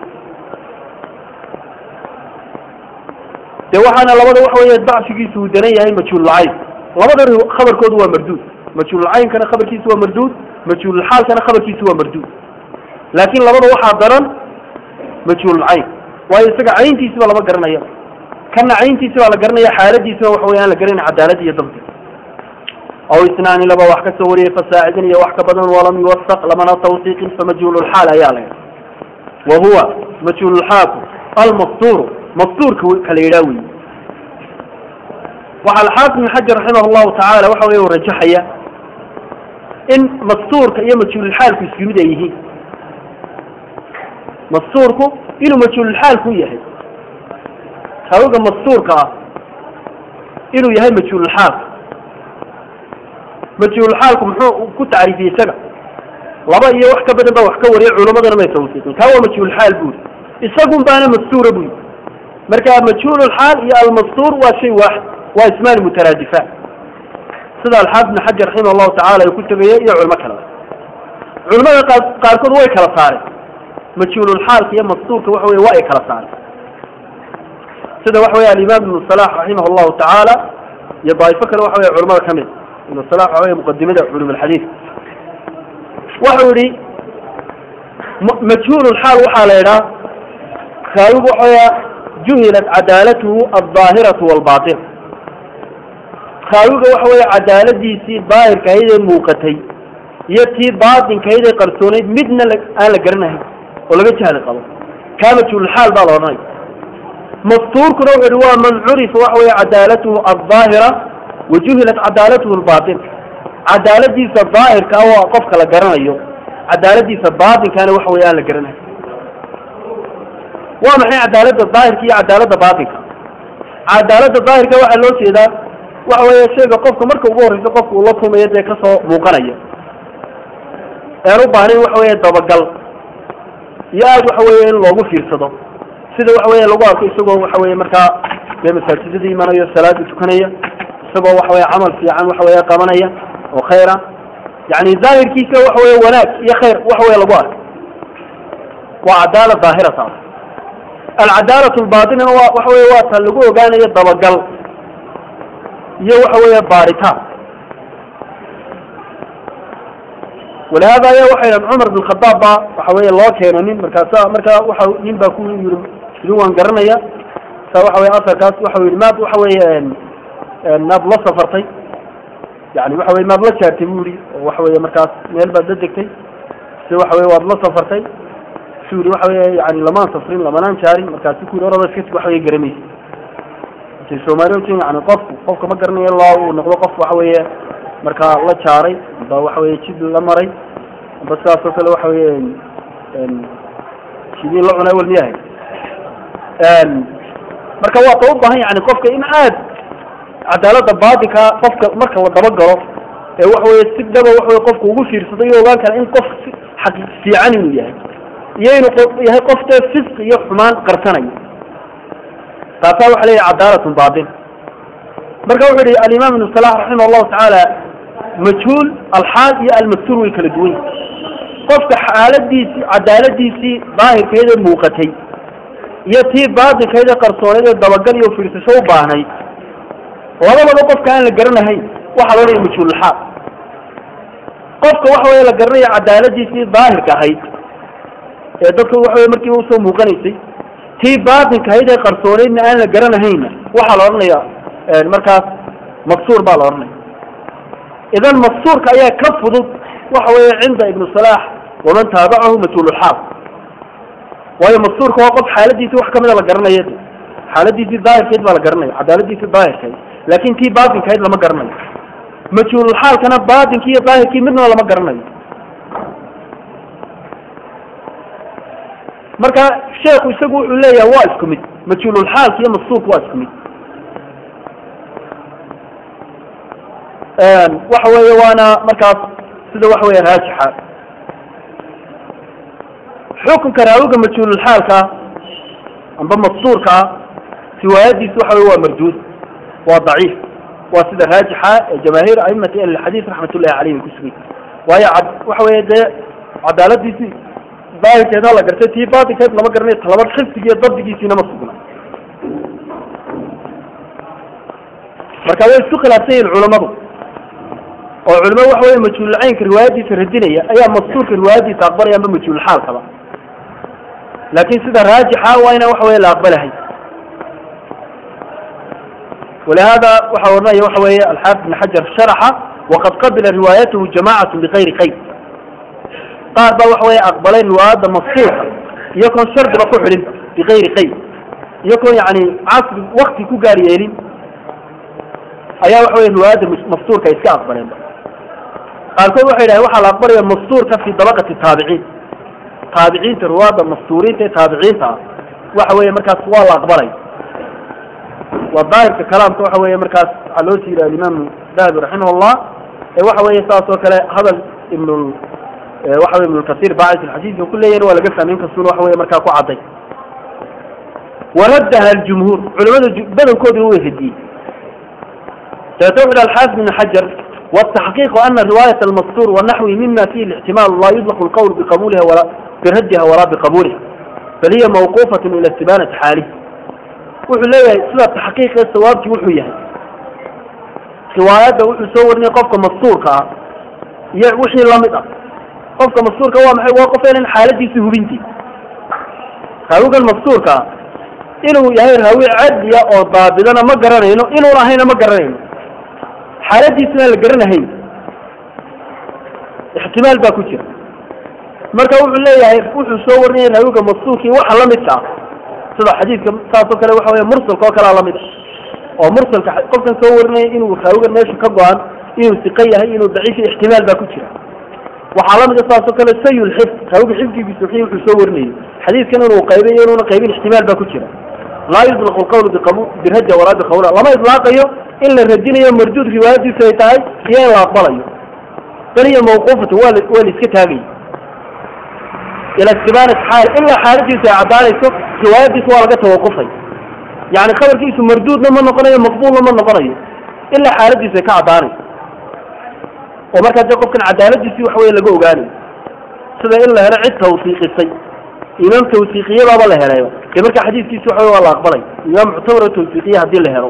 de waxaana labada waxa wey dacfigiisu uu daran yahay majhuululcayn labada khabarkoodu waa marduud majhuululcaynkana khabarkiisu waa marduud majhuululxaalkana khabarkiisu waa marduud laakin labada waxaa daran majhuululcayn waayo isaga cayntiisiba lama garanaya kana cayntiisi baa la garanaya xaaladiisina waxa wey aan la garanay cadaalad iyo dabdi aw isnaani laba wax ka soo wariyay fasaacidin iyo wax ka badan walam yuwasaq lamana tawsiiqin famajhuululxaal ayaa la wa huwa majhuululxaalku almastuuru mastuurka kala yidhaa wey waxaa alxaafid ibn xajar raximah llahu tacaala waxa wey rajaxaya in mastuurka iyo majhuululxaalku isku mid ay yihiin mastuurku inuu majhuululxaalku yahay raawiga mastuurka ah inuu yahay majhuululxaalka majhuululxaalku muxuu ku tacriifiyey isaga laba iyo wax ka badan baa wax ka wariya culamadana may tawsiiqin kaa waa majhuulxaal buri isagun baana mastuura buri marka majhuululxaal iyo almastuur waa shay waaxid waa ismaan mutaraadifaan sida alxaafid ibn xajar raximah llahu tacala uu ku tegaya iyo culimo kaleba culimada qaarkood way kala saareen majhuululxaalka iyo mastuurka waxa wey waa ay kala saareen sida waxa wey alimaam ibnu salax raximah llahu tacaala iyo daaifo kale waxa wey culamada kamid ibnu salax waxa wey muqadimada culum alxadiid waxau yihi majhuululxaal waxaa la idhaha raawigu waxa weya juhilat cadaalatuhu aldaahiratu walbaatin raawiga waxa weya cadaaladiisii daahirkahayd ee muuqatay iyo tii baatinkahayd ee qarsoonayd midna aan la garanahayn oo laga jahli qabo kaa majhuululxaal baa la odhanaya mastuurkuna wuxu uhi waa man curifa waxa weya cadaalatuhu aldaahira wa juhilat cadaalatuhu albaatin cadaaladiisa daahirka ah waa qofka la garanayo cadaaladiisa baatinkaana waxa wey aan la garanahay waa maxay cadaalada daahirka iyo cadaalada baatinka cadaalada daahirka waxaa loo jeedaa waxa weeye shayga qofka marka ugu horreysa qofka uu la kulmayo dee kasoo muuqanaya ean u baahnayn waxa weeye dabagal iyo aada waxa weeye in loogu fiirsado sida waxa weeye lagu arko isagoo waxa weeye markaa dee masaajidada imanayo salaada tukanaya isagoo waxa weye camal fiican waxa weye qabanaya oo khayra yani daahirkiisa waxa weye wanaag iyo khayr waxa weye lagu arko waa cadaala daahira taas alcadaalat lbaatinana wa waxa weye waa ta lagu ogaanayo dabagal iyo waxa weeye baaritaan walihada aya waxay dhahan cumar bin khadaab ba waxa weye loo keeno nin markaasa markaa waxa nin baa ku yiri idin waan garanaya sa waxa weye asarkaas waxa yihi maad waxa weye maad la safartay yani waxa weye maad la jaartay bu yihi oo waxa weye markaas meel baad la degtay si waxa weye waad la safartay su yihi waxa weye yani lamaan safrin lamanaan jaarin markaasi ku yidhi orada iska waxa weye garanaysa intay soomaali ojin yani qofku qofka ma garanayo ilaa uu noqdo qof waxa weeye markaa la jaaray amba waxa weye jid la maray amba sidaas oo kale waxa weye jidii la cunay wal miyahay marka waa ta u baahan yani qofka in aad cadaalada baatinka qofka marka la dabagalo ee waxa weye si dhaba waxa weye qofka ugu fiirsado iyo ogaan kara in qof xaqi fiican inuu yahay iyo inuu yahay qof dee fisq iyo xumaan qarsanayo taasaa waxa leeyahay cadaalatun baatin marka wuxuu yihi alimaam ibnu salax raximah allahu tacaala majhuul alxaal iyo almaktuur way kala duwan qofka xaaladiisii cadaaladiisii daahirkeeda muuqatay iyo tii baatinkeeda qarsooneed ee dabagal iyo fiirsasho u baahnay labadaba qofka aan la garanahayn waxaa loo dhaya majhuululxaal qofka waxa weye la garanaya cadaaladiisii daahirka ahayd ee dadka waxa weye markiiba usoo muuqanaysay tii baatinka ahayd ee qarsooneydna aan la garanahayna waxaa la odhanaya markaas maksuur baa la odhanaya idan maksuurka ayaa ka fudud waxa weeye cinda ibnu salaax waman taabacahu majhuululxaal waayo maksuurka waa qof xaaladiisii wax kamida la garanaya xaaladiisii daahirkeed baa la garanaya cadaaladiisii daahirkeed laakin tii baatinkahayd lama garanayo majhuululxaalkana baatinkii iyo daahirkii midnaba lama garanayo marka sheekhu isagu wuxuu leeyahay waa isku mid majhuululxaalka iyo maksuurka waa isku mid waxa weeye waana markaas sida waxa weeye raajixa xukunka raawiga majhuululxaalka amba maksuurka riwaayadiisu waxa wey waa marduud waa daciif waa sida raajixa ee jamaahiir aimati ahlilxadiis raxmat ullahi caleyh bay ku sugay waayo waxa weeye dee cadaaladiisii daahirkeedna la gartay tii baatinkeed lama garanayo talaba xifdigi iyo dabdigiisiina ma sugna marka way isku khilaafsan yihin culamadu oo culimo waxa weye majhuululcaynka riwaayadiisa radinaya ayaa maksuurka riwaayadiisa aqbalaya amba majhuulxaalkaba laakin sida raajixa waa ina waxa weye la aqbalahay ولهذا waxa oranaya waxa weeye alxaafid بn xajar sharaxa waqad qabila riwaayatahu jamacatu bigayri qayd qaar baa waxa weye aqbalay riwaayadda mafsuuxa iyakoon shardiba ku xidhin bigayri qayd iyakoon yani casri wakti ku gaar yeelin ayaa waxa weye riwaayadda mafsuurka iska aqbaleen qaarkood waxay dhahen waxaa la aqbalaya mafsuurka fi dabaqati taabiciin taabiciinta riwaayadda mafsuuriinta ee taabiciinta ah waxa weye markaas waa la aqbalay waa daahirka kalaamka waxa weeye markaas waxaa loo siira alimaam dahabi raximah llah ee waxa weeye saas oo kale hadal ibn waxa wey ibn kasir bacid xadiidka ku leeyahin waa laga fahmay inkastuna waxa weye markaa ku cadday waraddaha aljumhuur culamada badankooduna way radiyey dabeete wuxu hi alxaafid ibn xajar والتحقيق أن رواية المستور والنحو مما فيه الاحتمال لا يطلق القول بقبولها ولا بردها ولا بقبولها بل هي موقوفة إلى استبانة حاله wuxuu leeyahay sida taxqiiqa sawaabkii wuxuu yahay riwaayadda wuxuu soo warinaya qofka mastuurka ah iyo wixii lamid ah qofka mastuurka waa maxay waa qof enan xaaladiisi hubintii raawigan mastuurka ah inuu yahay raawi cadliya oo daabidana ma garanayno inuun ahayna ma garanayno xaaladiisina la garanahayn ixtimaal baa ku jira marka wuxuu leeyahay wuxuu soo warinaya raawiga mastuurkii waxa lamidka ah sida xadiidka saasoo kale waxa wey mursalka oo kalea lamid oo mursalka qofkan soo warinaya inuu raawigan meesha ka go-an inuu siqan yahay inuu daciif ixtimaal baa ku jira waxaa lamid a saasoo kale sayul xifd raawiga xifdigiisu wixii wuxuu soo warinayay xadiidkan inuu qaybay iyo inuuna qaybin ixtimaal baa ku jira laa yutlaqu lqawlu biqabu biraja walaa biqawla lama idlaaqayo in la radinayo marduud riwaayadiisu ay tahay iyo in la aqbalayo bal hiya mawquufatu waa waa la iska taagaya ila istibaanat xaal ilaa xaaladiisu ay caddaanayso riwaayadiisu waa laga tawaqufay yani khabarkiisu marduudna ma noqonayo maqbuulna ma noqonayo ilaa xaaladiisu ay ka caddaanayso oo markaa dee qofkan cadaaladiisii wax wey laga ogaanayo sida in la helo cid tawsiiqisay imaam tawsiiqiyadaaba la helayo dee markaa xadiiskiisi waxa wey waa la aqbalay imaam muctabar oo tawsiiqiya haddii la helo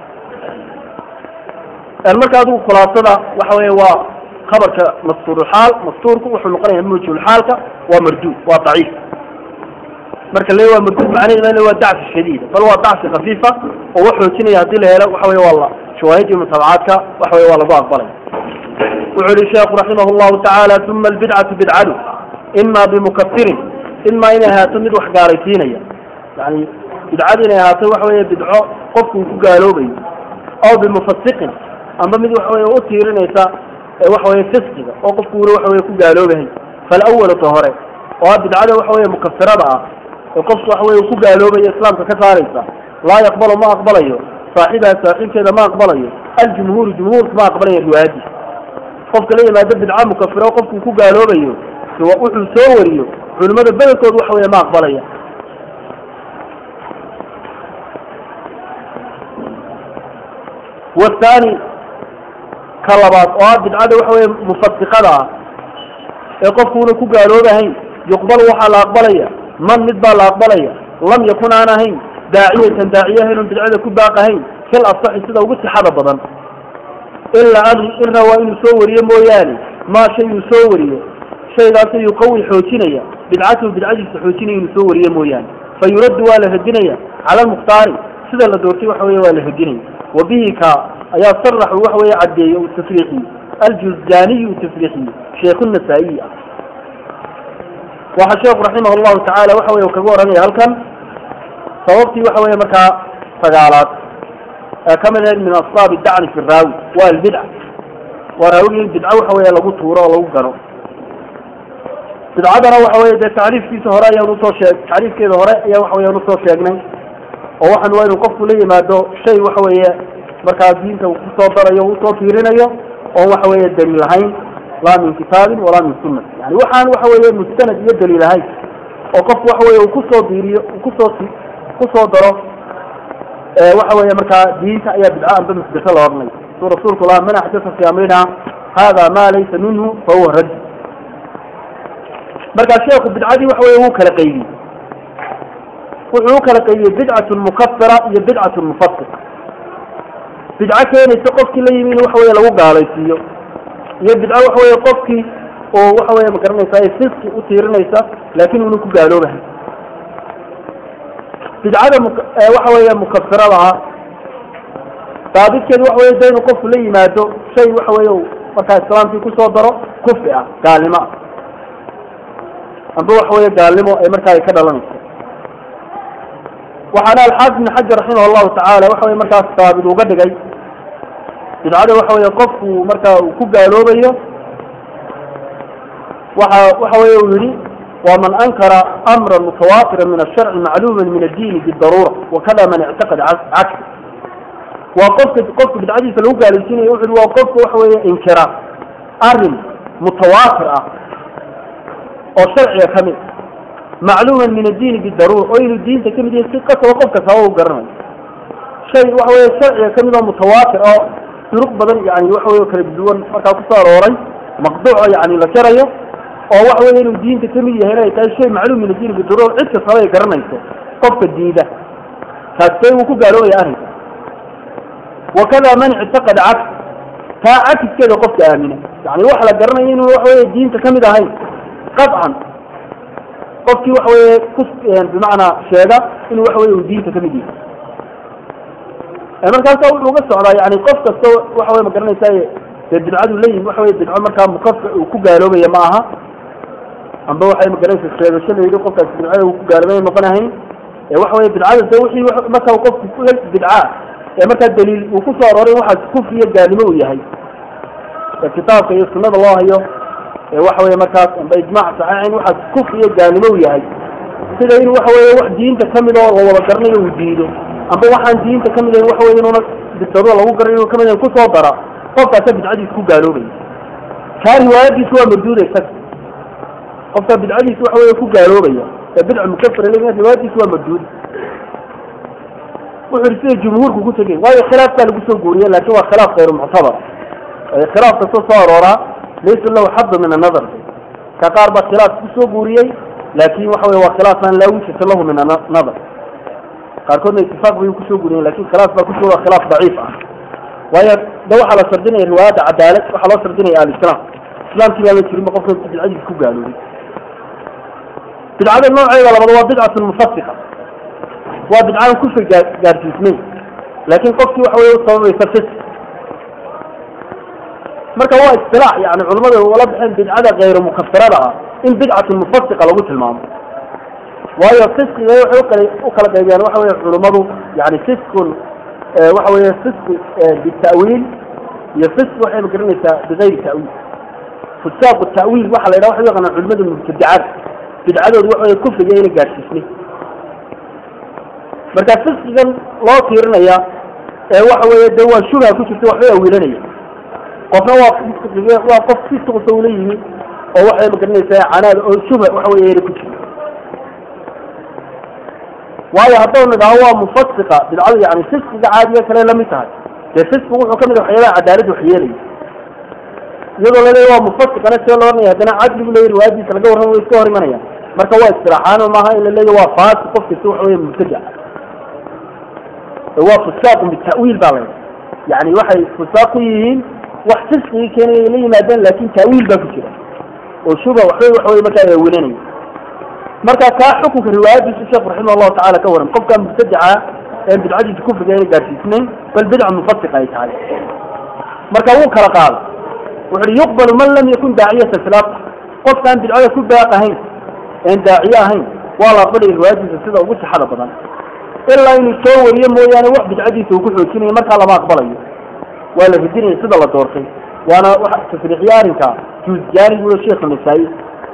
marka adigu khulaasada waxa wey waa habarka mastuurxaal mastuurku wuxuu noqonaya mawjuulxaalka waa marduud waa daciif marka le waa marduud macnaheedu waa dacfi shadiida bal waa dacfi khafiifa oo wax xoojinaya hadii la helo waxa wey waa la shawaahid iyo mutaabacaadka waxa wey waa lagu aqbalay wuxuu yihi sheekhu raximah llahu tacaala uma albidcatu bidcadu ima bimukafirin ima inay ahaato mid wax gaalaysiinaya yani bidcadu inay ahaato waxa wey bidco qofku uu ku gaaloobayo aw bimufasiqin amba mid waxa wey u tiirinaysa waxa weye fisqiga oo qofku ula waxa wey ku gaaloobahay falawal ta hore oo ah bidcada waxa wey mukafirada ah ee qofku waxa wey ku gaaloobayo islaamka ka saaraysa laa yaqbalu ma aqbalayo saaxibaha saaxiibkeeda ma aqbalayo aljumhuuru jumhuurku ma aqbalaya riwaayadiisa qofka la yimaado bidca mukafiro qofkuu ku gaaloobayo wuxuu soo wariyo culimmada bedelkood waxa weeye ma aqbalaya wathani ka labaad oo ah bidcada waxa weeye mufasiqada ah ee qofkuuna ku gaaloobahayn yuqbalu waxaa la aqbalaya man mid baa la aqbalaya lam yakun aan ahayn daaciyatan daaciye ahayn oon bidcada ku baaqahayn kal asaxi sida ugu sixada badan ilaa an ilna waa inuu soo wariyo mooyaane maa shay uu soo wariyo shaygaasoo yuqawi xoojinaya bidcatahu bidcadiisa xoojinaya inuu soo wariyo mooyaane fa yuraddu waa la radinaya cala almukhtaari sida la doortay waxa weeye waa la radinaya wa bihi ka ayaa saraxu waxa weeye caddeeye uu tafriixiye aljuzjaaniyu uu tafriixiye sheekhu nasaa-iyi ah waxaa sheekhu raximah allahu tacaala waxa weye kaga waranaya halkan sababtii waxa weeye markaa sagaalaad ee ka mid ahayd min asbaabi dacni fi raawi waa albidca waa raawigi in bidco waxa weeye lagu tuuro oo lagu gano bidcadana waxa weye dee tacriifkiisa hore ayaan usoo sheeg tacriifkeeda hore ayaa waxa weyaan usoo sheegnay oo waxaan waa inuu qofku la yimaado shay waxa weeye markaa diinta uu kusoo darayo o usoo fiirinayo oon waxa weeye daliil ahayn laa min kitaabin walaa min sunati yani waxaan waxa weeye mustanad iyo daliil ahayn oo qofku waxa weye uu kusoo diiriyo uu kusoo kusoo daro waxa weeye markaa diinta ayaa bidco amba muxdasa la odhanay suu rasuulku laha man axdasa fi amrina hada ma laysa minhu fahuwa radd markaa sheekhu bidcadii waxa weye wuu kala qaydiyey wuxuu u kala qaydiyey bidcatun mukafira iyo bidcatun mufasir bidco keenaysa qofkii la yimi in waxa weye lagu gaalaysiiyo iyo bidco waxa weye qofkii oo waxa weye magaranaysa ay fiski u tiirinaysa laakin una ku gaaloobahay bidcada waxa weeye mukafirada ah daabidkeedu waxa weye da inuu qofku la yimaado shay waxa weye markaa islaamkii kusoo daro kufri ah gaalnimo ah amba waxa weye gaalnimo ee markaa ay ka dhalanayso waxaana alxaafid ibn xajar raximah allahu tacaala waxa weye markaas daabid uga dhigay bidcada waxa weye qofku markaa uu ku gaaloobayo waxa waxa weye uu yihi ومن أنكر أمرا متواترا من الشرع معلوما من الدين بالضرورة وكذا من اعتقد عكسه وقفت قفت بالعديث لو قال السنة يوحد وقفت وحوي انكرا أرم متواتر أو شرعي كمل معلوما من الدين بالضرورة وإن الدين تكمل دين سقة وقفك سواء قرنا شيء وحوي شرعي كمل متواتر أو طرق بدن يعني وحوي كالبدون فكاكسار وري مقطوع يعني لكريه oo waxa weeye inuu diinta ka mid yahay inay tahay shay macluum min adiin biduruur cid kastaba ay garanayso qofka diida taasbay wuu ku gaaloobaya arrinka wakada man ictaqada caks taa cakiskeeda qofka aamina yani wax la garanayo inuu waxa weye diinta kamid ahayn qadcan qofkii waxa weye ku bimacnaa sheega inuu waxa weye uu diinta kamid yahay markaasa wuxuu uga socdaa yani qof kasta waxa weye ma garanaysa dee bidcadu leeyihin waxa weye bidco markaa mukafir uu ku gaaloobaya ma aha amba waxay magaranaysa sheegasho la yidhi qofkaas bidcada uu ku gaaloobay noqonahayn ee waxa weye bidcada de wixii markaa qofku la bidca ee markaa daliil uu ku soo arooray waxaas kufri iyo gaalnimo uu yahay ee kitaabka iyo sunnada loo hayo ee waxa weye markaas amba ijmaac saxiixayn waxaas kufri iyo gaalnimo uu yahay sida in waxa weye wax diinta kamid oo la wada garanayo uu diido amba waxaan diinta kamid ahayn waxa weye inuuna bidado lagu garanayo inuu kamid ahayn kusoo dara qofkaasa bidcadiisa ku gaaloobaya kaa riwaayadiisu waa marduuda isaga qofka bidcadiisa waxa weye ku gaaloobaya ee bidca mukafira le riwaayadiisu waa marduud wuxu ihi sida jumhuurku ku tegay waayo khilaaf baa lagu soo guuriye laakin waa khilaaf kayru muctabar khilaaf kastoo soo arooraa laysa lahu xaddu min annadar ka qaar baa khilaaf kusoo guuriyey laakin waxa weye waa khilaaf aan laa wijhata lahu min annadar qaarkoodna itifaaq bay kusoo guuriyen lakin khilaaf baa kusoo waa khilaaf daciif ah waayo de waxaa la sardinaya riwaayadda cadaalad waxaa loo sardinaya alislaam islaamkii baa la jirinba qofka bidcadiisa ku gaaloobay bidcada nooceeda labaad waa bidcatun mufasika waa bidcadan kufri gaa gaarsiismay laakin qofkii waxa weye usababaysa fis marka waa istilaax yani culamada ula baxeen bidcada kayru mukafirada ah in bidcatun mufasika lagu tilmaamo waayo fiskiga waxay ukala u kala qaybiyaan waxa weye culimadu yani fiskun waxa weeye fisq bita'wiil iyo fisq waxay magaranaysaa bigayri ta'wiil fusaaq ta'wiil waxa la yidhaha waxa u yaqaanaa culimada mubtadicada bidcadoodu waxa weye kufriga ayna gaadhsiisnay marka fisqigan loo tiirinaya ee waxa weeye de waa shubha ku jirta waxbay awiilanaya qofna waa waa qof fisqisa ula yimi oo waxay magaranaysaa canaad oo shubha waxa weye yara ku jirta waayo haddau nidhaho waa mufasiqa bidcadu yani fisqiga caadiga kale lamid tahay dee fisqigu wuxuu kamid waxyaabaha cadaalad wax yeelaya iyadoo laleeya waa mufasiqana see loo oranaya haddana cadligu leeya riwaayadiisa laga warrama way iska hor imanayaan marka waa istiraaxaano maaha in la leeya waa faasi qof kasta waxa weye mubtadac waa fusaaqun bita'wiil baa la yani waxay fusaaq ku yihiin wax fisqigii keenaya la yimaadeen laakin ta'wiil baa ku jira oo shuba waxbay waxa weye markaa awilanaya marka kaa xukunka riwaayadiisu sheekhu raximah allahu tacala ka waran qofka mubtadaca ee bidcadiisa kufriga ayna gaarsiisnayn bal bidca mufasiqa ay tahay marka wuu kala qaada wuxu uhi yuqbalu man lam yakun daaciyatan filaaq qofkaan bidcada ku baaq ahayn een daaciye ahayn waa la aqbalaya riwaayadiisa sida ugu sixada badan ilaa inuu soo wariyo mooyaane wax bidcadiisa uu ku xoojinayo markaa lama aqbalayo waa la radinaya sida la doortay waana wa tasriixiye arrinka juuzjaani buu sheekhu nasaa-i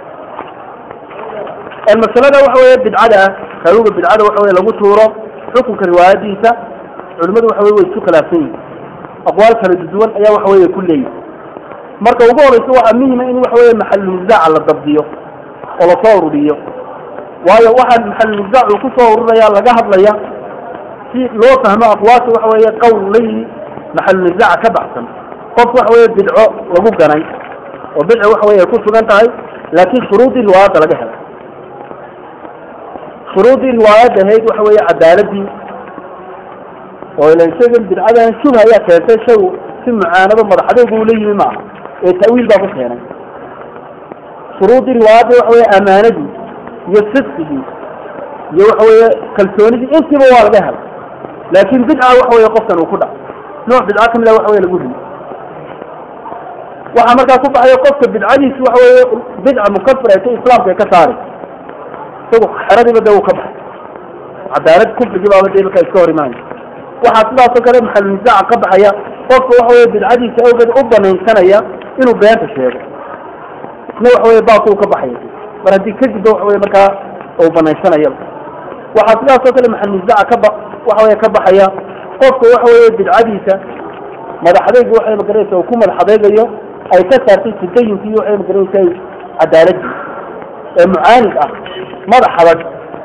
masalada waxa weeye bidcada kaaluga bidcada waxa weye lagu tuuro xukunka riwaayadiisa culimadu waxa weye way isku khilaafsan yihin aqwaal kala duwan ayaa waxa weye ku leeyihi marka ugu horeysa waxaa muhima in waxa weye maxalulnisaaca la dabdiyo oo lasoo ururiyo waayo waxaa maxalulnisaac uu kusoo ururaya laga hadlaya si loo fahmo aqwaasha waxa weeye qowl layihi maxalulnisaaca ka baxsan qof waxa weye bidco lagu ganay oo bidco waxa weye ku sugan tahay laakin shuruudii riwaayadda laga helay shuruudii riwaayadda ahayd waxa weeye cadaaladii oo ila isagan bidcadan shubha ayaa keentay shay si mucaanado madaxadeegu ula yimi maaha ee ta'wiil baa ku keenay shuruudii riwaayadda waxa weye amaanadii iyo sidqigii iyo waxa weeye kalsoonidii intiiba waa laga helay laakin bidca waxa weye qofkan uu ku dhac nooc bidca kamid a waxa weye lagu rimi waxaa markaa ku baxaya qofka bidcadiisi waxa weye bidca mukafir ee ta islaamka ee ka saari isagu xeradiiba de uu ka baxay cadaalad kufrigii baaba de markaa iska hor imaanaya waxaa sidaasoo kale maxalunisaaca ka baxaya qofka waxa weye bidcadiisa awgeed u banaynsanaya inuu beenta sheego isna waxa weye baakuu ka baxaya mar haddii kadibba waxa weye markaa uu banaynsanaya waxaa sidaasoo kale maxalunisaaca kaba waxa weye ka baxaya qofka waxa weye bidcadiisa madaxadeygu waxay magaranaysa uu ku madax adeegayo ay ka saartay tadayunkii waxay magaranaysa cadaaladii ee mucaanid ah madax adag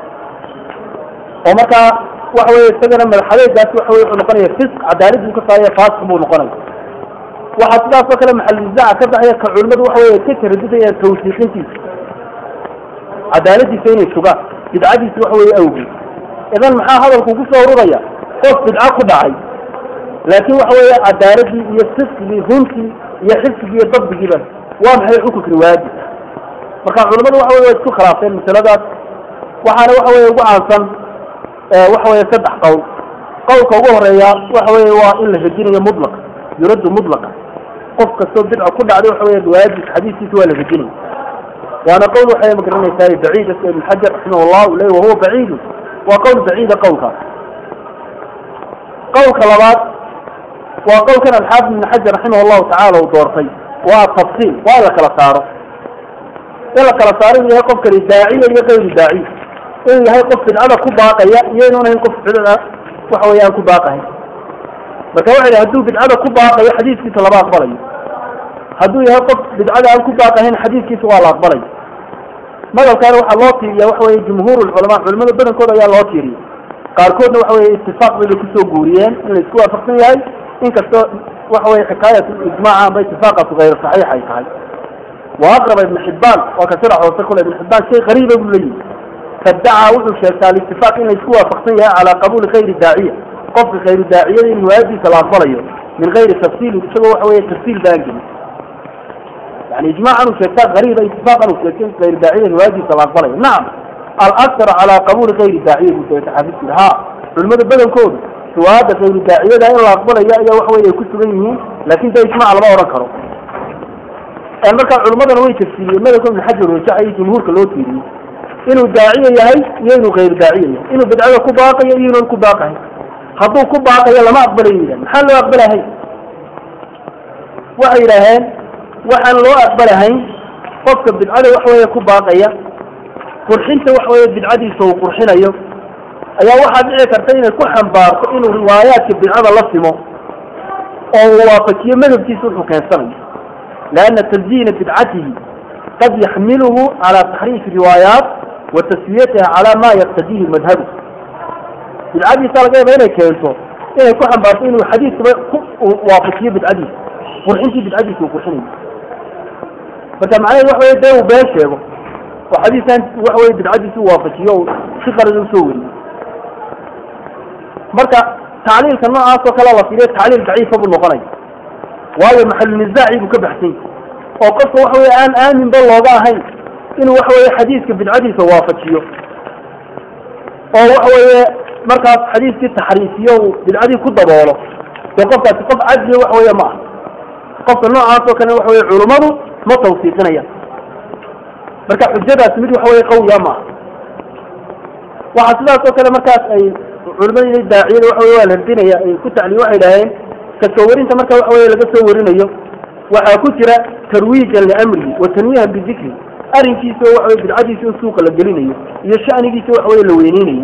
oo markaa waxa weye isagana madaxadeegaasi waxa weye wuxuu noqonaya fisq cadaalad buu ka saaraya faasiq buu noqonaya waxaa sidaasoo kale maxalunisaaca ka baxaya ka culimadu waxa weye ka taradudayaan tawsiiqintiisa cadaaladiisa inay sugaan bidcadiisa waxa weye awgeed idan maxaa hadalku ku soo ururaya qof bidco ku dhacay laakin waxa weeye cadaaladii iyo fisqigii runtii iyo xifsigii iyo dabdigiiba waa maxay xukunka riwaayadii marka culamadu waxa wey way isku khilaafeen masaladaas waxaana waxa weye ugu caansan waxa weye saddex qowl qowlka ugu horeeya waxa weye waa in la rajinayo mutlaq yuraddu mutlaqa qof kastoo bidca ku dhacday waxa weye riwaayadiisa xadiiskiisa waa la rajinaya waana qowl waxay magaranaysaa baciid ibn xajar raximah llah le wahuwa baciidu waa qowl baciida qowlkaas qowlka labaad waa qowlkan alxaafid ibn xajar raximah llahu tacala uu doortay waa tafsiil waa in la kala saaro in la kala saaro inuu yahay qofkani daaciya iyo kayru daaciy inuu yahay qof bidcada ku baaqaya iyo inuun ahayn qof bidcada waxa weye aan ku baaqahayn marka waxa yidhi hadduu bidcada ku baaqayo xadiiskiisa lama aqbalayo hadduu yahay qof bidcada aan ku baaqahayn xadiiskiisa waa la aqbalayo madalkaana waxaa loo tiiriya waxa weye jumhuur lculamaa culimada badankooda ayaa loo tiiriya qaarkoodna waxa weye itifaaq bay bay kusoo guuriyeen in la isku waafaqsan yahay inkastoo waxa weye xikaayat ijmaaca amba itifaaqaatu hayr saxiix ay tahay wa aqraba ibn xibaan waa ka sida hoose kule ibn xibaan shay qariiba buu leeyihi fadacaa wuxuu sheegtaa alitifaq in la isku waafaqsan yahay calaa qabuuli khayri daaciya qofka khayru daaciyada in riwaayadiisa la aqbalayo min gayri tafsiilin isagoo waxa weye tafsiil baan gelin yani ijmaacan uu sheegtaa qariiba itifaaqan uu sheegtay in khayru daaciyada riwaayadiisa la aqbalayo nacam alaktar calaa qabuuli khayri daaciya buu sheegay xaafidku yidhi ha culimada badankoodu riwaayadda khayru daaciyada in la aqbalayo ayaa waxa weye ay ku sugan yihiin laakin de ijmac lama odhan karo markaa culimadana way tafsiiriyeen madalka ibn xajar rajaxay jumhuurka loo tiiriyey inuu daaciya yahay iyo inuu kayru daaciya yahay inuu bidcada ku baaqayo iyo inuun ku baaqahay hadduu ku baaqayo lama aqbalayo yidhah maxaa loo aqbalahay waxay yidhaaheen waxaan loo aqbalahayn qofka bidcada waxa weeye ku baaqaya qurxinta waxa weeye bidcadiisa uu qurxinayo ayaa waxaa dhici karta inay ku xambaarto inuu riwaayaadka bidcada la simo oo waafajiyo madhabkiisa wuxuu keensanayo lianna tasdiina bidcatihi qad yaxmiluhu calaa taxriifi riwaayaat wa taswiyatiha calaa ma yaqtadiihi madhabu bidcadiisa laga yaaba inay keento inay ku xambaarto inuu xadiiskaba ku waafajiyo bidcadiisa qurxintii bidcadiisa uu qurxinayo marka macnaheedu waxa weye dee uu been sheego oo xadiiskan waxa weye bidcadiisa u waafajiyo o si qalada usoo weriyo marka tacliilka noocaas oo kale la fiiriyo tacliil daciifa buu noqonaya waayo maxalunizaacii buu ka baxsan yahay oo qofka waxa weye aan aaminba looga ahayn inuu waxa weye xadiiska bidcadiisa waafajiyo oo waxa weye markaas xadiiskii taxriifiyo uu bidcadii ku daboolo dee qofkaasi qof cadliya waxa weye ma aha qofka noocaas oo kale waxa weye culummadu ma tawsiiqinaya marka xujadaasi mid waxa weye qawiya ma aha waxaa sidaas oo kale markaas ay culimada daaciyada waxa wey waa la radinaya ay ku tacliin waxay idhaaheen kasoo warinta marka waxa weye laga soo warinayo waxaa ku jira tarwiijan liamrihi wa tanwiihan bidikri arrinkiisa oo waxa weye bidcadiisa in suuqa la gelinayo iyo shanigiisa waxa weye la weyneynayo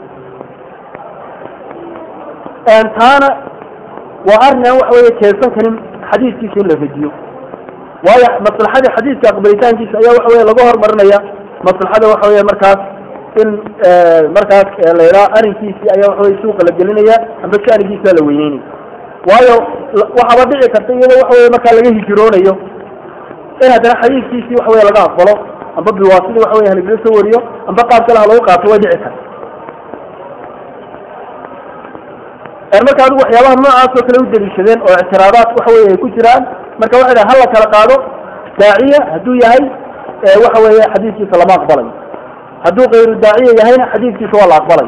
taana waa arrin aan waxa weye keensan karin xadiiskiisa in la radiyo waayo maslaxadii xadiiska aqbalitaankiisa ayaa waxa weye laga hormarinaya maslaxada waxa weye markaas in markaas la yidhaha arrinkiisii ayaa waxa weye suuqa la gelinaya amba shanigiisa la weyneynaya waayo waxaaba dhici karta iyadoo waxa weye markaa laga hijroonayo in haddana xadiiskiisii waxa weye laga aqbalo amba biwaasidi waxa weye halagala soo wariyo amba qaab kale ha lagu qaato way dhici karta marka adigu waxyaabaha noocaas oo kale u daliishadeen oo ictiraadaad waxa weye ay ku jiraan marka waxay dhaha hala kala qaado daaciya hadduu yahay waxa weeye xadiiskiisa lama aqbalayo hadduu kayru daaciya yahayna xadiiskiisa waa la aqbalay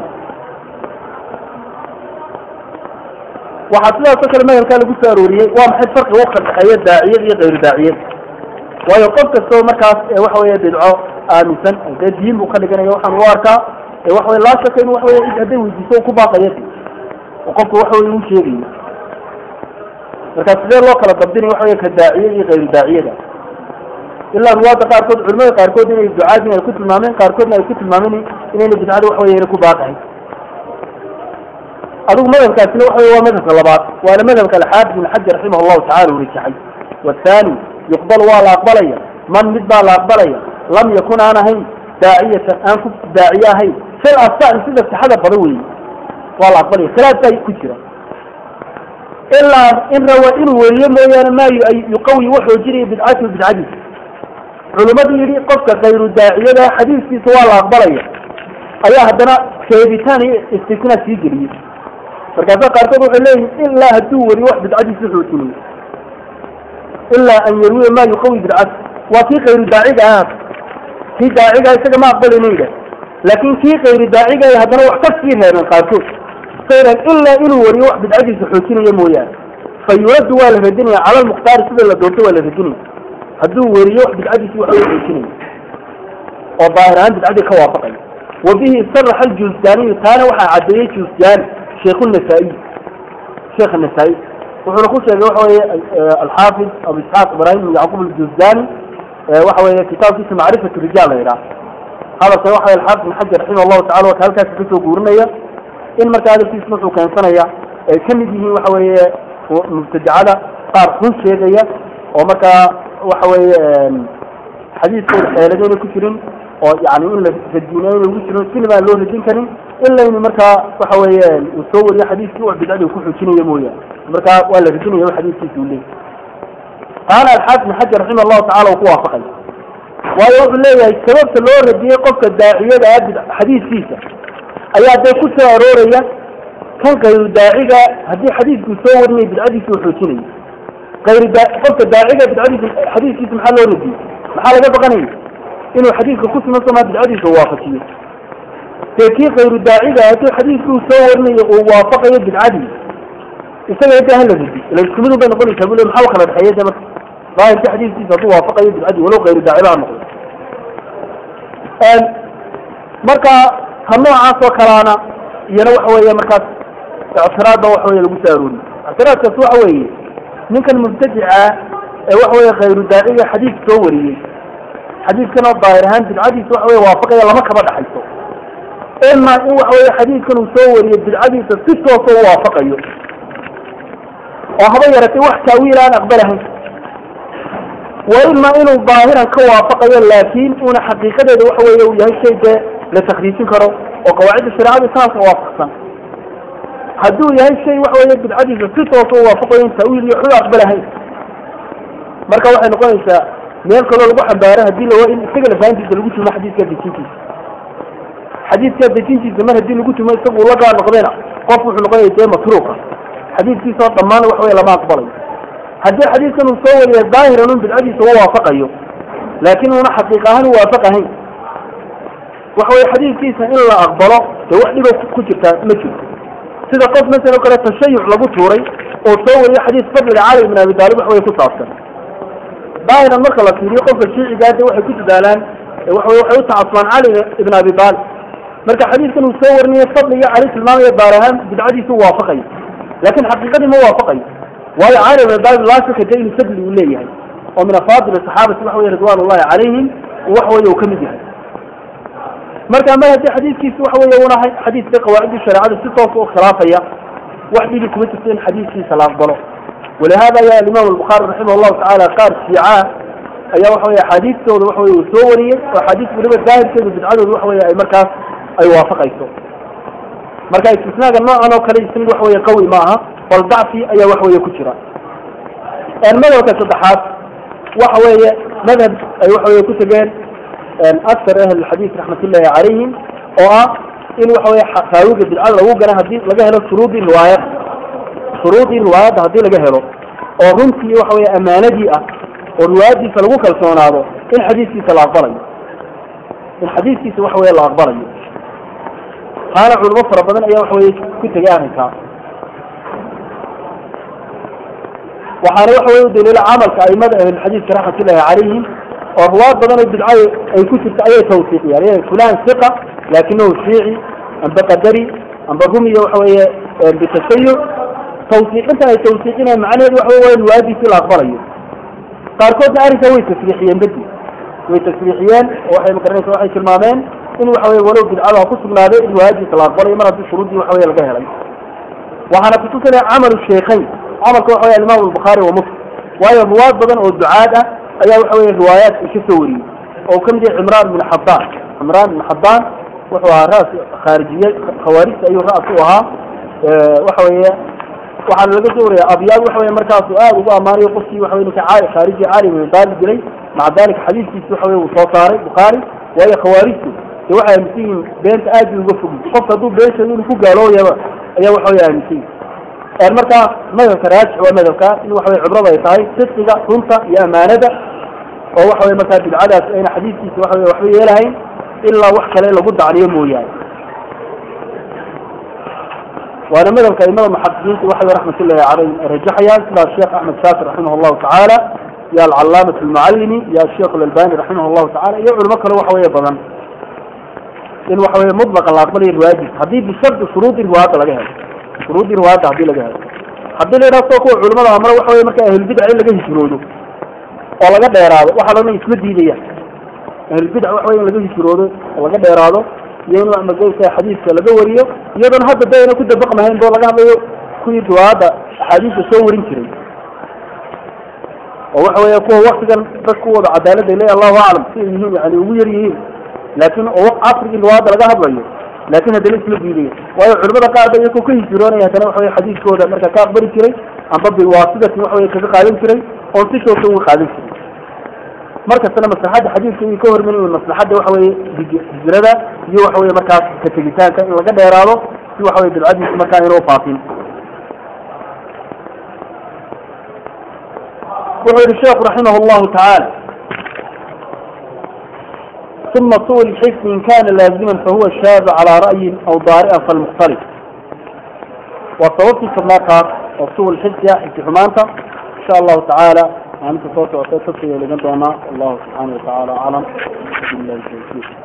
waxaa sidaas oo kale madhabkaa lagu soo arooriyey waa maxay farqiga u kadhexeeya daaciyad iyo kayru daaciyad waayo qof kastoo markaas waxa weye bidco aaminsan dee diin buu ka dhiganaya waxaan u arkaa waxa weye laa shaka in waxa weye cid hadday weydiiso ku baaqaya oo qofka waxa weye uu sheegayo marka sidee loo kala dabdinay waxa weye ka daaciya iyo kayru daaciyada ilaa ruwaada qaarkood culimada qaarkood inay ducaadin ay ku tilmaameen qaarkoodna ay ku tilmaameen inayna bidcada waxa weye ku baaqahay adigu madhabkaasina waxa weye waa madhabka labaad waana madhabka alxaafid ibn xajar raximah allahu tacala uu rajaxay wathani yuqbal waa la aqbalaya man mid baa la aqbalaya lam yakun aan ahayn daaciyatan aan ku daaciye ahayn fil asaxi sida sixada badan weeye waa la aqbalaya khilaaf baa ku jira ilaa in rawa inuu weriyo mooyaane maa yuqawi wax xoojinaya bidcatahu bidcadiisa culimadii yidhi qofka kayru daaciyada xadiiskiisa waa la aqbalaya ayaa haddana sheegitaan iyo istisna sii geliyey markaasa qaarkood waxay leeyihin ilaa hadduu weriyo wax bidcadiisa xoojinayo ilaa an yarwiya maa yuqawi bidcata waa kii kayru daaciga ah kii daaciga isaga ma aqbalayna yidhah laakin kii kayru daaciga haddana wax ka sii reebeen qaarkood sayran ilaa inuu wariyo wax bidcadiisa xoojinaya mooyaane fa yuraddu waa la radinaya cala lmukhtaari sida la doonto waa la radinaya hadduu weriyo wax bidcadiisi waxa way xoojinaya oo daahir ahaan bidcadii ka waafaqaya wa bihi saraxa aljuusdaaniyu taana waxaa caddeeyey juusdaani sheikhu nasaa-iy sheekh nasaa-i wuxuuna ku sheegay waxa weye alxaafid abu isxaaq ibraahim ibn yacquub aljuusdaani waxa weye kitaabkiisa macrifatu rijaal la yidhaha hadalkan waxa weye alxaafid ibn xajar raximah allahu tacala waka halkaasi kasoo guurinaya in marka hadalkiisa wuxuu keensanaya ay ka mid yihiin waxa weeye mubtadicada qaar xun sheegaya oo markaa waxa weeye xadiiskooda xeeladayna ku jirin oo yani in la radina ayna ugu jirin sinima aan loo radin karin ilaynu markaa waxa weeye uu soo wariyo xadiiskii wax bidcadii ku xoojinayo mooyaane markaa waa la radinaya xadiiskiisa uu leeyahy qaala alxaafid ibn xajar raximah allahu tacala uu ku waafaqay waayo wuxuu leeyahay sababta loo radiyey qofka daaciyada ah xadiiskiisa ayaa dee ku soo arooraya kan kayru daaciga haddii xadiiskuu soo warinaya bidcadiisa uu xoojinayo kayru daa qofka daaciga bidcadiisa xadiiskiisa maxaa loo radiyey maxaa laga baqanaya inuu xadiiska ku siman somaa bidcadiisa uu waafajiyo dee kii kayru daaciga haddii xadiiskuu soo warinayo uu waafaqayo bidcadii isaga de hala radi ila isku mid un bay noqonaysaa bule maxaa kala dhexeeya de marka daahirka xadiiskiisa hadduu waafaqayo bidcadii walow kayru daaciba ha noqdo marka ka noocaas oo kalaana iyana waxa weeye markaas ictiraadba waxa weye lagu soo arooriy ictiraadkaas waxa weeye ninkan mubtadica ee waxa weye khayru daaciga xadiis soo wariyey xadiiskan oo daahir ahaan bidcadiisa waxa weye waafaqaya lama kaba dhaxayso ima in waxa weye xadiidkan uu soo wariyo bidcadiisa si toosa u waafaqayo oo haba yaratay wax taawiil aan aqbalahayn wa ima inuu daahiran ka waafaqayo laakin una xaqiiqadeeda waxa weye uu yahay shay dee la takriijin karo oo qawaacidda shareecada taasa waafaqsan hadduu yahay shay waxa weye bidcadiisa si toosa u waafaqayo in taawiil iyo waxba aqbalahayn marka waxay noqonaysaa meel kaloo lagu xambaaro hadii la in isaga lafahantiisa lagu tumo xadiidka dejintiisa xadiidka dejintiisa mar hadii lagu tumo isagu ula gaar noqdayna qof wuxuu noqonaya dee matruuqa xadiidkiisa oo dhammaan waxa weye lama aqbalayo haddii xadiidkan uu soo wariya daahiran un bidcadiisa u waafaqayo laakin una xaqiiq ahaan u waafaqahayn waxa weye xadiidkiisa in la aqbalo dee wax dhibo ku jirtaa ma jirto sida qof masalan o kale tashayuc lagu tuuray oo soo wariyo xadiis fadliga cali ibn abi taalib wax weye ku saabsan daahiran marka la fiiriyo qofka shiicigaa de waxay ku dadaalaan waxawey waxay u tacasubaan cali ibn abi taalib marka xadiidkan uu soo warinayo fadliga cali tilmaamaya baar ahaan bidcadiisa u waafaqayo laakin xaqiiqadii ma waafaqayo waayo cali ibn abi taalib laa shaka de inuu fadli uu leeyahay oo min afaadil saxaabati waxa weye ridwan ullahi calayhim wax weye uu kamid yahay marka mar haddii xadiidkiisi waxa weye una xadiidka qawaacidii shareecada si toosa u khilaafaya wax dhibi kuma jirto in xadiidkiisa la aqbalo walihada ayaa alimaam albukhaari raximah llahu tacaala qaar shiicaa ayaa waxa weye axaadiistooda waxa weye uu soo wariyey oo axaadiis weliba daahirkeedu bidcadooda waxa weye ay markaas ay waafaqayso marka istisnaaga noocan oo kale isnid waxa weye qawi ma aha bal dacfi ayaa wax weye ku jira madhabka saddexaad waxa weeye madhab ay waxa weye ku tegeen akar ahl xadiis raxmatullahi calayhim oo ah in waxa weye raawiga bidcada lagu gana hadii laga helo shuruudii riwaayad shuruudii riwaayadda hadii laga helo oo runtii waxa weye amaanadii ah oo riwaayadiisa lagu kalsoonaado in xadiiskiisa la aqbalayo in xadiiskiisa waxa weye la aqbalayo taana culimo fara badan ayaa waxa weye ku tegay arrinkaa waxaana waxa weye udaliila camalka aimada ahlulxadiiska raxmatullahi calayhim oo ruwaad badan oo bidca ay ku jirta ayay tawsiiqiyaan fulan siqa laakinahu shiici amba qadari amba rumiya waxa weeye bitasayuc tawsiiqintan ay tawsiiqinayaan macnaheedu waxa wey riwaayadiisii la aqbalayo qaarkoodna arrinkaa way tasriixiyeen bedi way tasriixiyeen oo waxay magaranaysa waxay tilmaameen in waxa weye walow bidcada ha ku sugnaaday riwaayadiisa la aqbalayo mar haddii shuruuddii waxa weye laga helay waxaana kutusinaya camalu sheekhayn camalka waxa weye alimaam albukhaari wa muslim waayo ruwaad badan oo ducaad ah ayaa waxa weye riwaayaat ka soo wariyey oo kamid yahay cimraan bin xabaan cimraan bin xabaan wuxuu ahaa raas khaarijiyey khawaarijta ayuu raas u ahaa waxa weeye waxaana laga soo wariyay abyaad waxa weye markaasu aad ugu ammaanayo qofkii waxa weye ninka caali khaariji caali bin daalib dilay maca dalika xadiiskiisi waxa weye uu soo saaray bukhaari waayo khawaarijtu de waxay aaminsan yihiin beenta aad bay uga fogi qofka hadduu been sheego inuu ku gaalooyaba ayaa waxa weye aaminsan yihin marka madhabka raajix waa madhabka in waxa weye cibrada ay tahay sidqiga runta iyo amaanada oo waxa weye markaa bidcadaas ayna xadiiskiisa waxa weye waxba yeelahayn ilaa wax kale lagu dacniyo mooyaane waana madhabka aimada muxaqiqiinta waxa weye raxmatullahi caleyhim ay rajaxayaan sidaa sheekh axmed shaakir raximah allahu tacaala iyo alcalaamat almucallimi iyo asheekh alalbani raximah allahu tacala iyo culimo kale waxa weye badan in waxa weye mudlaqa la aqbalayo riwaayadiisa haddii bishardi shuruudi riwaayadda laga helo shuruudii riwaayadda hadii laga helo haddii la yidhaha soo kuwa culimada amana waxa weye marka ahlulbidca in laga hijroodo oo laga dheeraado waxa lana isma diidaya ahlulbidca waxa wey in laga hijroodo oo laga dheeraado iyo in magaysa xadiiska laga wariyo iyadoona hadda de ayna ku dabaqmahayn boo laga hadlayo kuwii riwaayadda axaadiista soo warin jiray oo waxa weeye kuwa waktigan dad kuwooda cadaalada le allahu aclam si ay yihiin yani ugu yar yihiin laakin oo casrigii riwaayadda laga hadlayo laakin haddana isma diidaya waayo culimada qaar ba iyakoo ka hijroonaya haddana waxa weye xadiiskooda marka ka aqbali jiray amba biwaasidatin waxa weye kaga qaadan jiray oon si toosa uga qaadan jiray markastana maslaxadda xadiidka iyo ka hormanayo maslaxadda waxa weye hijrada iyo waxa weye markaas ka tegitaanka in laga dheeraado si waxa weye bidcadiisa markaa inuu faafin wuxuu yihi sheekhu raximah llahu tacaala ثم طول الحفظ إن كان لازما فهو الشاذ على رأي أو ضارئا فالمختلف وصوت سبناك وطول الحفظ يا حفظ حمانتا إن شاء الله تعالى أنت صوت وصوت الله سبحانه وتعالى أعلم بالله التوفيق